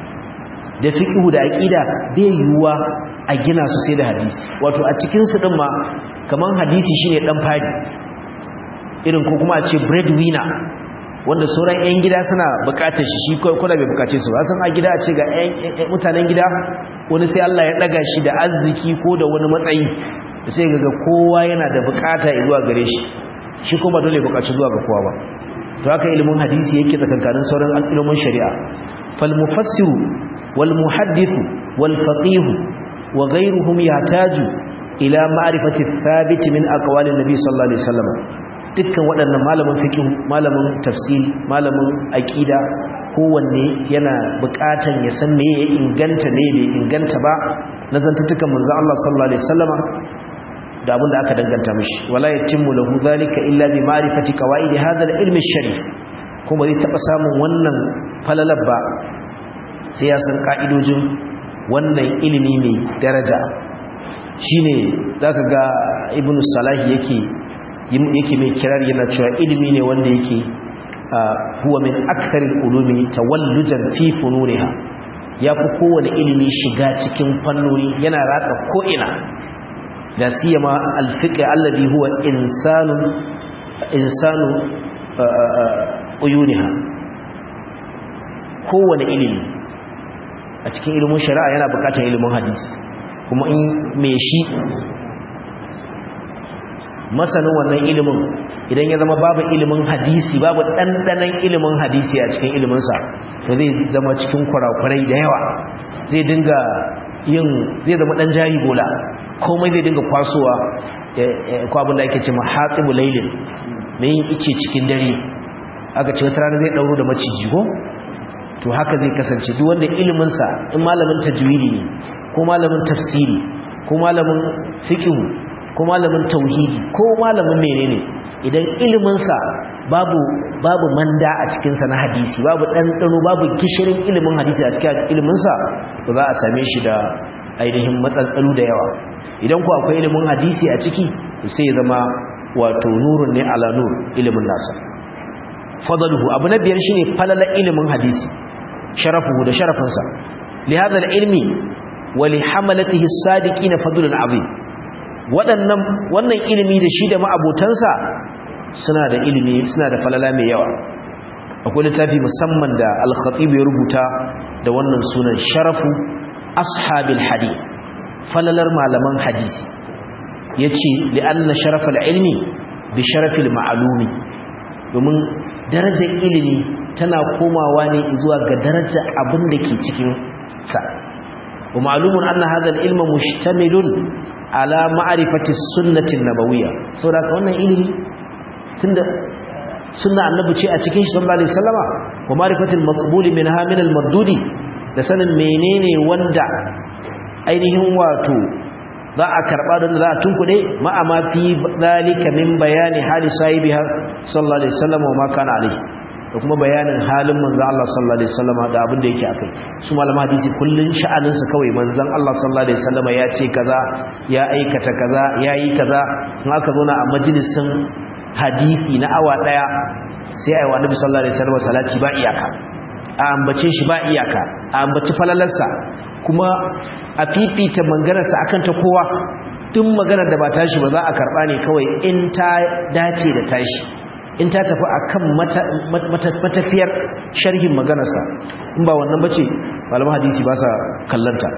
da fiqhu da aqida bai yuwa a gina su sai da hadisi wato a cikin su din ma kaman hadisi shine dan fadi irin ko kuma a ce breadwinner wanda sauran 'yan gida suna bukatar shi shi kuna bai bukace su ba san a gida a ce ga mutanen gida wani sai Allah ya daga shi da arziki ko da wani matsayi sai ga kowa yana da bukata zuwa gare shi shi kuma dole bukaci zuwa ga kowa ba to haka ilimin hadisi yake tsakankanin sauran ilimin shari'a fal mufassiru wal muhaddithu wal faqih wa ghayruhum yahtaju ila ma'rifati thabit min aqwalin nabi sallallahu alaihi wasallam dukkan waɗannan malamin fiqh malamin tafsiri malamin aqida kowanne yana buƙatan ya san me ya inganta ne bai inganta ba na zantutukan manzo Allah sallallahu alaihi wasallama da abin da aka danganta mishi wala yatimmu lahu zalika illa bi ma'rifati qawaid hadha al-ilm ash-sharif kuma zai taba samun wannan falalar ba sai ya san ka'idojin wannan ilimi mai daraja shine zaka ga ibnu salahi yake yake mai kirar yana cewa ilimi ne wanda yake huwa min aktharil ulumi tawallujan fi fununiha yafi kowane ilimi shiga cikin fannoni yana ratsa ko ina da siyama alfiqh alladhi huwa insanu insanu uyuniha kowane ilimi a cikin ilimin shari'a yana bukatar ilimin hadisi kuma in me shi masanin wannan ilimin idan ya zama babu ilimin hadisi babu ɗanɗanon ilimin hadisi a cikin iliminsa to zai zama cikin kurakurai da yawa zai dinga yin zai zama ɗan jari bola komai zai dinga kwasowa ko abin da ake ce ma hatsibu lailin mai yin ice cikin dare aka ce wata rana zai ɗauro da maciji ko to haka zai kasance duk wanda iliminsa in malamin tajwidi ne ko malamin tafsiri ko malamin fiqh ko malamin tauhidi ko malamin menene idan iliminsa babu babu manda a cikinsa na hadisi babu ɗanɗano babu gishirin ilimin hadisi a cikin iliminsa to za a same shi da ainihin matsatsalu da yawa idan ku akwai ilimin hadisi a ciki sai ya zama wato nurun ne ala nur ilimin nasa fadaluhu abu na biyar shine falala ilimin hadisi sharafuhu da sharafinsa li hadha ilmi wa li hamalatihi as-sadiqina fadlun azim waɗannan wannan ilimi da shi da ma'abotansa suna da ilimi suna da falala mai yawa akwai littafi musamman da al-khatib ya rubuta da wannan sunan sharafu ashabil hadith falalar malaman hadisi yace li anna sharafal ilmi bi sharafil ma'lumi domin darajar ilimi tana komawa ne zuwa ga darajar abin da ke cikin sa wa ma'lumun anna hadha al-ilma mushtamilun ala ma'rifati sunnati nabawiyya saboda wannan ilimi tunda sunna annabi ce a cikin shi sallallahu alaihi wasallama wa ma'rifatil maqbuli minha min al-mardudi da sanin menene wanda ainihin wato za a karba don za a tunkuɗe ma'ama fi zalika min bayani hali sahibiha sallallahu alaihi wasallam wa ma kana alaihi da kuma bayanin halin manzon Allah sallallahu alaihi wasallam da abin da yake akai su malama hadisi kullun sha'anin su kawai manzon Allah sallallahu alaihi wasallam ya ce kaza ya aikata kaza yayi kaza in aka zo na a majalisin hadisi na awa daya sai ayi wa annabi sallallahu alaihi wasallam salati ba iyaka a ambace shi ba iyaka a ambaci falalarsa kuma a fifita maganarsa akan ta kowa duk maganar da ba tashi ba za a karba ne kawai in ta dace da tashi in ta tafi akan matafiyar sharhin maganarsa in ba wannan bace malaman hadisi ba sa kallanta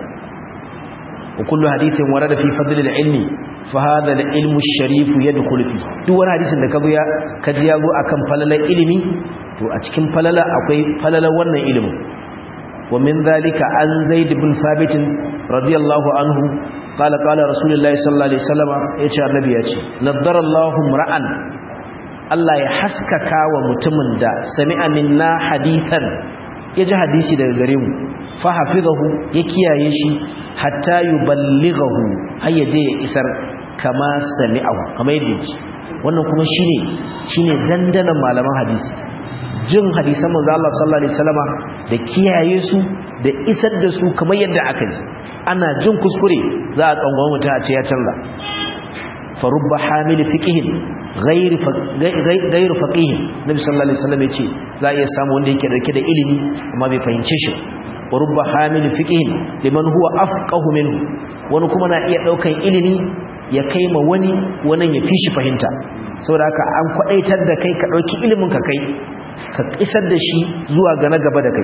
wa kullu hadithin warada fi fadl al-ilmi fa hadha al-ilmu ash-sharif yadkhulu fi duk wani hadisin da kazo ya kaji ya zo akan falalar ilimi to a cikin falala akwai falalar wannan ilimin ومن ذلك عن زيد بن ثابت رضي الله عنه قال قال رسول الله صلى الله عليه وسلم يا النبي يا نضر الله امرا Allah ya haskaka wa mutumin da sami'a minna hadithan ya ji hadisi daga gare mu fa hafizahu ya kiyaye shi hatta yuballighahu har ya je ya isar kama sami'ahu kamar yadda yake wannan kuma shine shine dandanan malaman hadisi jin hadisan manzo Allah sallallahu alaihi wasallama da kiyaye su da isar da su kamar yadda aka ji ana jin kuskure za a tsangwa mutum a ce ya canza fa rubba hamil fiqhin ghayr ghayr faqih nabi sallallahu alaihi wasallam yace za a iya samu wanda yake dauke da ilimi amma bai fahimce shi wa rubba hamil fiqhin liman huwa afqahu minhu wani kuma na iya daukan ilimi ya kai ma wani wannan ya fi shi fahimta saboda haka an kwadaitar da kai ka dauki ilimin ka kai ka isar da shi zuwa ga na gaba da kai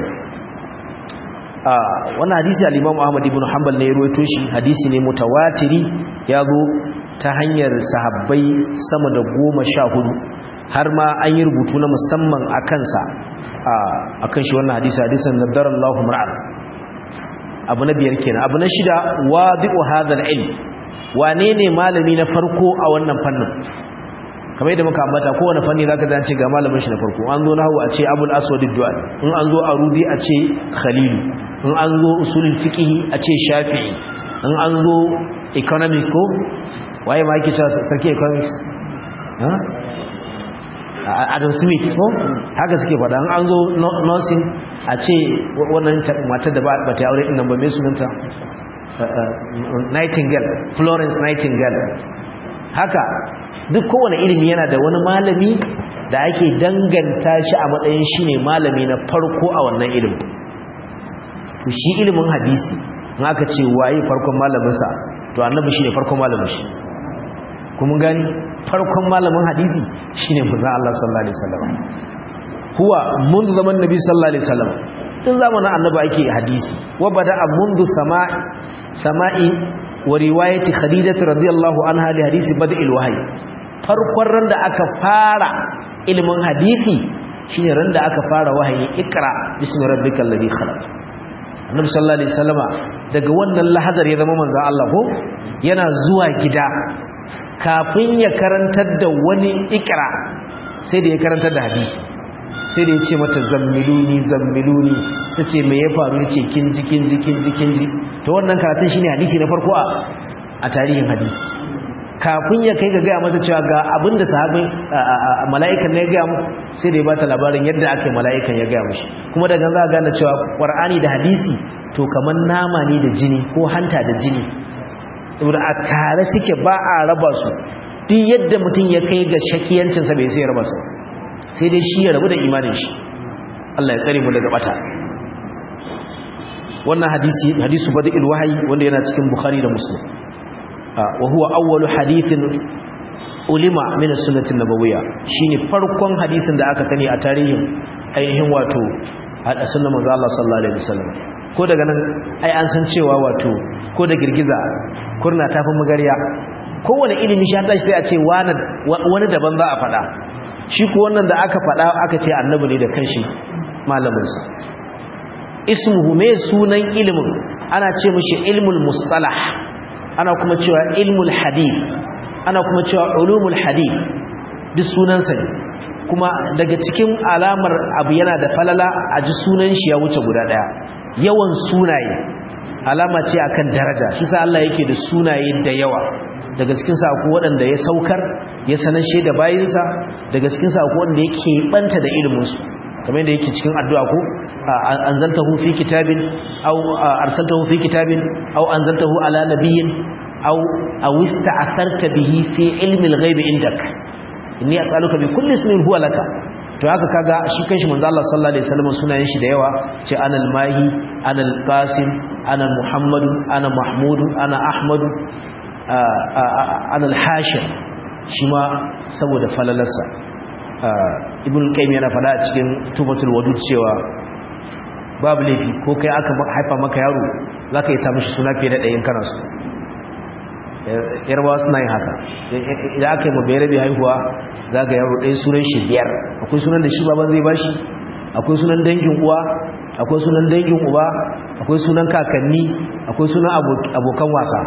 wannan hadisi al-Imam Ahmad ibn Hanbal ne ya rawaito shi hadisi ne mutawatiri ya zo ta hanyar sahabbai sama da goma sha hudu har ma an yi rubutu na musamman a kansa a kan shi wannan hadisi hadisin nadar Allah mar'an abu na biyar kenan abu na shida wadi'u hadha al-ilm wane ne malami na farko a wannan fannin kamar yadda muka ambata kowane fanni zaka zance ga malamin shi na farko an zo nahwu a ce abul aswad ad-du'al in an zo arudi a ce khalil in an zo usulul fiqh a ce shafi'i in an zo economics ko waye ma yake cewa sarki economics ha Adam Smith ko haka suke faɗa in an zo nursing a ce wannan matar da ba ta aure din nan ba me sunanta Nightingale Florence Nightingale haka duk kowane ilimi yana da wani malami da ake danganta shi a matsayin shi ne malami na farko a wannan ilimin to shi ilimin hadisi in aka ce waye farkon malaminsa to annabi shi ne farkon malamin shi kuma gani farkon malamin hadisi shi ne manzon Allah sallallahu alaihi wasallam huwa mundu zaman nabi sallallahu alaihi wasallam tun zamanin annabi ake hadisi wa bada'a mundu sama'i sama'i wa riwayati khadijah radiyallahu anha li hadisi bada'il wahyi farkon ran da aka fara ilimin hadisi shine ran da aka fara wahayi ikra bismi rabbikal ladhi khalaq annabi sallallahu alaihi wasallama daga wannan lahadar ya zama manzon Allah ko yana zuwa gida kafin ya karantar da wani ikra sai da ya karantar da hadisi sai da ya ce mata zammiluni zammiluni tace me ya faru yace kinji kinji kinji kinji to wannan karatun shine hadisi na farko a tarihin hadisi kafin ya kai ga gaya mata cewa ga abinda sahabin mala'ikan ne ya gaya mu sai da ya bata labarin yadda aka yi mala'ikan ya gaya mushi kuma daga za a gane cewa ƙwar'ani da hadisi to kamar nama ne da jini ko hanta da jini saboda a tare suke ba a raba su duk yadda mutum ya kai ga shakiyancinsa bai sai ya raba su sai dai shi ya rabu da imanin shi Allah ya tsare mu daga bata wannan hadisi hadisu badil wahyi wanda yana cikin bukhari da muslim wa huwa awwalu hadithin ulima min as-sunnah an-nabawiyya shine farkon hadisin da aka sani a tarihin ainihin wato hada sunnar manzo Allah sallallahu alaihi wasallam ko daga nan ai an san cewa wato ko da girgiza kurna tafi magariya kowane ilimi shi hada sai a ce wani daban za a faɗa shi ko wannan da aka faɗa aka ce annabi ne da kanshi malaminsa ismuhu me sunan ilimin ana ce mishi ilmul mustalah ana kuma cewa ilmul hadith ana kuma cewa ulumul hadith duk sunansa ne kuma daga cikin alamar abu yana da falala a ji sunan shi ya wuce guda daya yawan sunaye alama ce akan daraja shi sa Allah yake da sunaye da yawa daga cikin sa akwai waɗanda ya saukar ya sanashe da bayinsa daga cikin sa akwai wanda yake banta da ilimin su kamar yadda yake cikin addu'a ko anzaltahu fi kitabin aw arsaltahu fi kitabin aw anzaltahu ala nabiyyin aw aw ista'tharta bihi fi ilmi al-ghaib indak inni as'aluka bi kulli ismin huwa laka to haka kaga shi kanshi manzo Allah sallallahu alaihi wasallam sunayen shi da yawa ce anal mahi anal qasim ana muhammadu ana mahmudu ana ahmadu anal hashir shi ma saboda falalarsa ibn qayyim yana fada a cikin tubatul wadud cewa babu laifi ko kai aka haifa maka yaro zaka yi samu shi suna fiye da ɗayan kana su yarbawa suna yin haka idan aka yi mabere bai haihuwa za ga yaro ɗaya sunan shi biyar akwai sunan da shi baban zai bashi akwai sunan dangin uwa akwai sunan dangin uba akwai sunan kakanni akwai sunan abokan wasa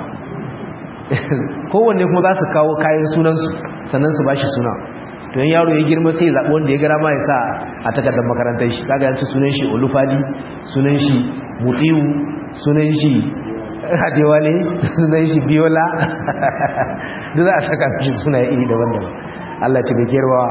kowanne kuma za su kawo kayan sunansu sannan su bashi suna to yin yaro ya girma sai zaɓi wanda ya gara ma ya sa a takardar makarantar shi kaga yanci sunan shi olufadi sunan shi mutiwu sunan shi hadewale sunan shi biyola duk za a saka shi suna iri daban-daban allah ce bai kerwa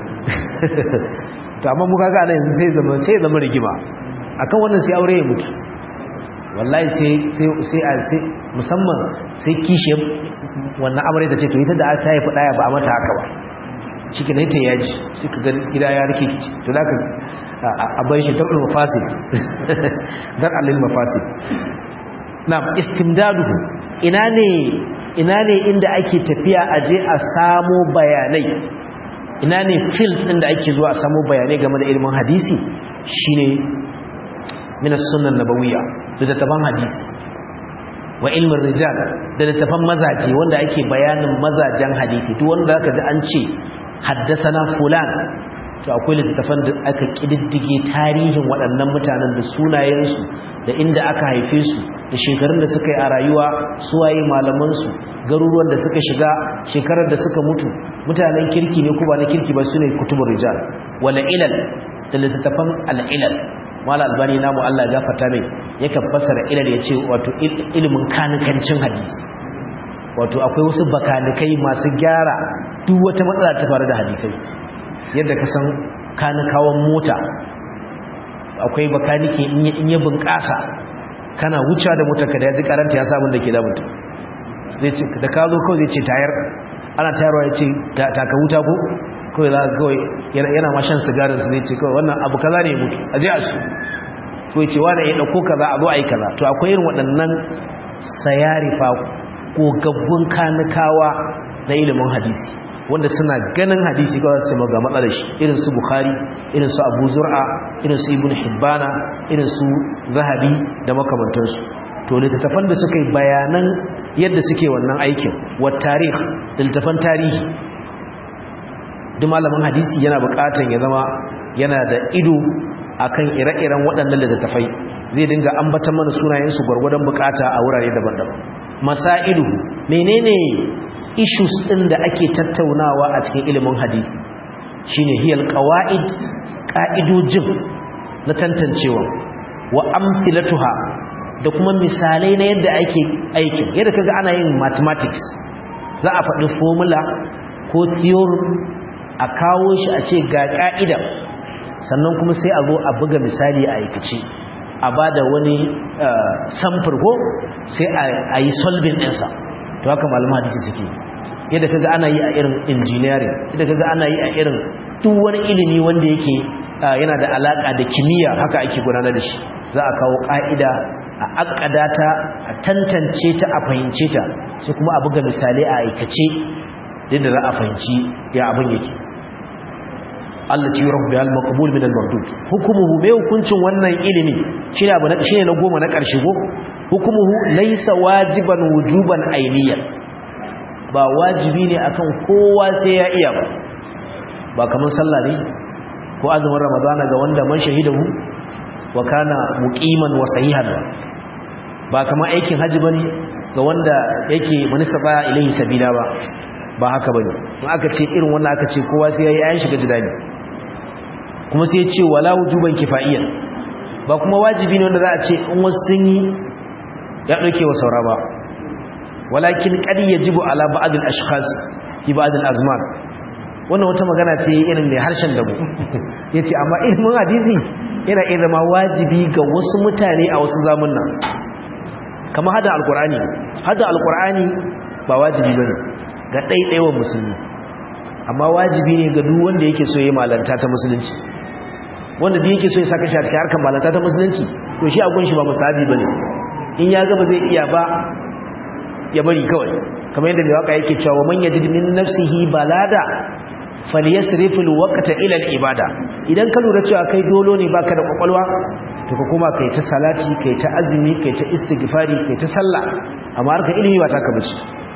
to amma muka ga yanzu sai zama sai zama rigima akan wannan sai aure ya mutu wallahi sai sai a sai musamman sai kishe wannan amare da ce to ita da ta haifi daya ba a mata haka ba shi ke ta yaji suka ga gida ya rike kici to da ka a bai shi taɓin mafasid don allil mafasid na istimdaduhu ina ne ina ne inda ake tafiya a je a samo bayanai ina ne field ɗin da ake zuwa a samo bayanai game da ilimin hadisi shine min as-sunnah nabawiyya da littafan hadisi wa ilmin rijal da littafan mazaje wanda ake bayanin mazajen hadisi duk wanda zaka ji an ce haddasana fulan to akwai littafan da aka kididdige tarihin waɗannan mutanen da sunayensu da inda aka haife su da shekarun da suka yi a rayuwa suwaye malamansu garuruwan da suka shiga shekarar da suka mutu mutanen kirki ne ko ba na kirki ba su ne kutubun rijal wala ilal da littattafan al'ilal mala albani namu Allah ya gafarta mai yakan fassara ilal ya ce wato ilimin kanikancin hadisi wato akwai wasu bakanikai masu gyara duk wata matsala ta faru da hadisai yadda ka san kanikawan mota akwai bakanike in ya bunƙasa kana wucewa da motarka da ya ji karanta ya samun da ke da mutum da ka zo kawai zai ce tayar ana tayarwa ya ce taka wuta ko kawai za kawai yana mashan sigarin su zai ce kawai wannan abu kaza ne mutu a je a su ko ce wani ya ɗauko kaza a zo a yi kaza to akwai irin waɗannan sayarifa ko gaggun kanikawa na ilimin hadisi wanda suna ganin hadisi kawai su ga matsalar shi irin su bukhari irin su abu zur'a irin su ibn hibbana irin su zahabi da makamantansu to littattafan da suka yi bayanan yadda suke wannan aikin wa tarih da littattafan tarihi duk malamin hadisi yana bukatan ya zama yana da ido akan ire-iren waɗannan littattafai zai dinga ambatan mana sunayensu gwargwadon bukata a wurare daban-daban masailu menene issues ɗin da ake tattaunawa a cikin ilimin hadisi shine hiyal qawaid ƙa'idojin na tantancewa wa amthilatuha da kuma misalai na yadda ake aikin yadda kaga ana yin mathematics za a faɗi formula ko theorem a kawo shi a ce ga ƙa'ida sannan kuma sai a zo a buga misali a aikace a ba da wani samfur ko sai a yi solving ɗinsa to haka malaman hadisi suke yadda kaga ana yi a irin engineering yadda kaga ana yi a irin duk wani ilimi wanda yake yana da alaka da kimiyya haka ake gudanar da shi za a kawo ka'ida a akkada ta a tantance ta a fahimce ta sai kuma a buga misalai a aikace yadda za a fahimci ya abin yake allati yurahu biha al-maqbul min al-mardud hukumuhu mai hukuncin wannan ilimi shine abu na shine na goma na karshe go hukumuhu laysa wajiban wujuban ainiyan ba wajibi ne akan kowa sai ya iya ba ba kaman sallah ne ko azumin ramadana ga wanda man shahidahu wa kana muqiman wa sahihan ba kaman aikin haji bane ga wanda yake manisa baya ilahi sabila ba ba haka bane in aka ce irin wannan aka ce kowa sai yayi ayin shiga jidali kuma sai ya ce wala wujuban kifaiyan ba kuma wajibi ne wanda za a ce in wasu sun yi ya dauke wa saura ba walakin qad yajibu ala ba'd al-ashkhas fi ba'd al-azman wannan wata magana ce irin mai harshen dabu yace amma ilmin hadisi yana iya zama wajibi ga wasu mutane a wasu zamanna kamar hada alqur'ani hada alqur'ani ba wajibi bane ga ɗaiɗaiwan musulmi amma wajibi ne ga duk wanda yake so ya malanta ta musulunci wanda duk yake so ya saka shi a cikin harkar malanta ta musulunci to shi a gunshi ba musabi bane in ya gaba zai iya ba ya bari kawai kamar yadda mai waka yake cewa man yajid min nafsihi balada falyasrifil waqta ila al-ibada idan ka lura cewa kai dolo ne baka da kwakwalwa to ka kuma kai ta salati kai ta azumi kai ta istighfari kai ta sallah amma harkar ilimi ba ta ka bace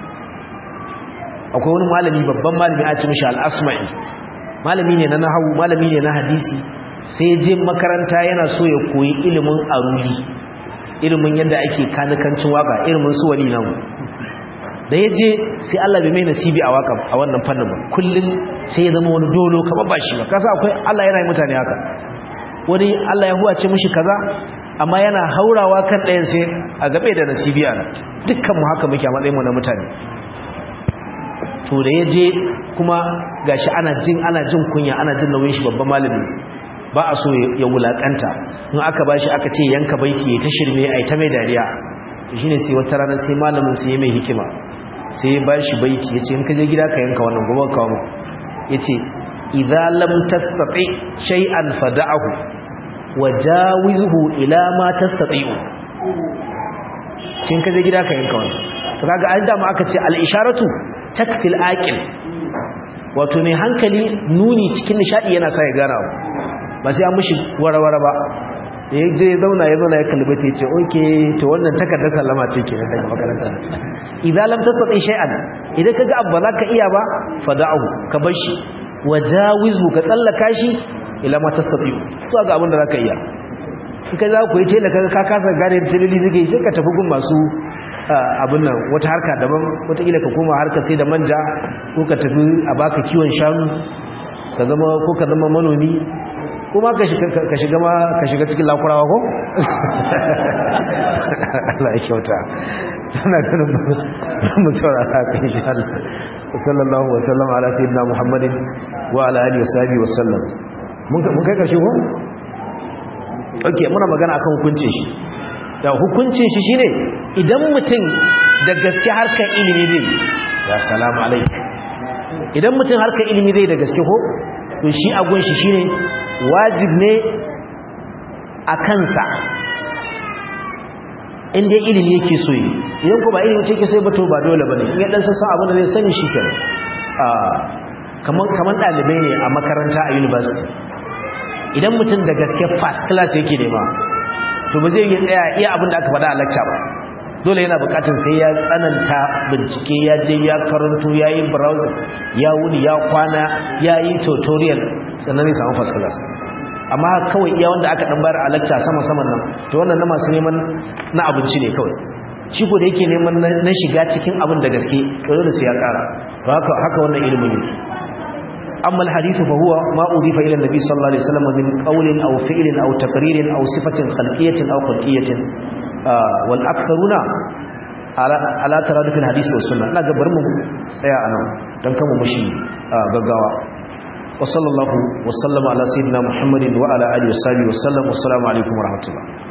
akwai wani malami babban malami a ce mishi al-asma'i malami ne na nahwu malami ne na hadisi sai ya je makaranta yana so ya koyi ilimin aruli ilimin yadda ake kanikancin waka ilimin su wali nan da ya je sai Allah bai mai nasibi a waka a wannan fannin ba kullum sai ya zama wani dolo kamar ba shi ba kasa akwai Allah yana yi mutane haka wani Allah ya huwace mishi kaza amma yana haurawa kan ɗayan sai a gabe da nasibi a nan dukkan mu haka muke a matsayin mu na mutane to da ya je kuma gashi ana jin ana jin kunya ana jin nauyin shi babban malami ba a so ya wulakanta in aka bashi aka ce yanka baiti ya ta shirme ai ta mai dariya shine sai wata rana sai malamin sai ya mai hikima sai ya bashi baiti yace in ka je gida ka yanka wannan gobe ka mu yace idza lam tastati shay'an fad'ahu wajawizhu ila ma tastati'u cin ka je gida ka yanka wannan to kaga an da mu aka ce al isharatu takfil aqil wato mai hankali nuni cikin nishadi yana sa ya gana ba sai an mushi warawara ba da ya je zauna ya zauna ya kalbi ta ce oke to wannan takardar sallama ce ke daga makaranta idan lam tastati shay'an idan kaga abba za ka iya ba fada'u ka bar shi wajawizu ka tsallaka shi ila ma tastati to ga abin da zaka iya in kai za ku yi tela kaga ka kasa gane tilili zige sai ka tafi gun masu abin nan wata harka daban wataƙila ka koma harka sai da manja ko ka tafi a baka kiwon shanu ka zama ko ka zama manomi kuma ka shiga ma ka shiga cikin lakurawa ko? Allah ya kyauta ana ganin mu saurara ka insha Allah sallallahu wa sallam ala sayyidina Muhammadin wa ala alihi wa sahbihi wa sallam mun kai karshe ko okay muna magana akan hukuncin shi da hukuncin shi shine idan mutum da gaske harkar ilimi zai ya salamu alaikum idan mutum harkar ilimi zai da gaske ko to shi agun shi shine wajib ne a kansa inda ilimi yake so yi idan ko ba ilimi ce ke so ba to ba dole bane in ya dan sassan abin da zai sani shi kenan kaman kaman dalibai ne a makaranta a university idan mutum da gaske first class yake nema to ba zai yi tsaya iya abin da aka faɗa a lecture ba dole yana bukatar sai ya tsananta bincike ya je ya karanto ya yi browser ya wuni ya kwana ya yi tutorial sannan zai samu first class amma kawai iya wanda aka dan bayar a lecture sama saman nan to wannan na masu neman na abinci ne kawai shi ko da yake neman na shiga cikin abin da gaske to dole sai ya kara to haka haka wannan ilimin yake amma alhadith fa huwa ma udifa ila nabi sallallahu alaihi wasallam min qawlin aw fi'lin aw taqririn aw sifatin khalqiyatin aw khulqiyatin wal aktharuna ala taradufin hadisi wa sunna ina ga bar mu tsaya anan dan kama mushi gaggawa wa sallallahu wa sallama ala sayyidina muhammadin wa ala alihi wa sahbihi wa sallam assalamu alaikum wa rahmatullah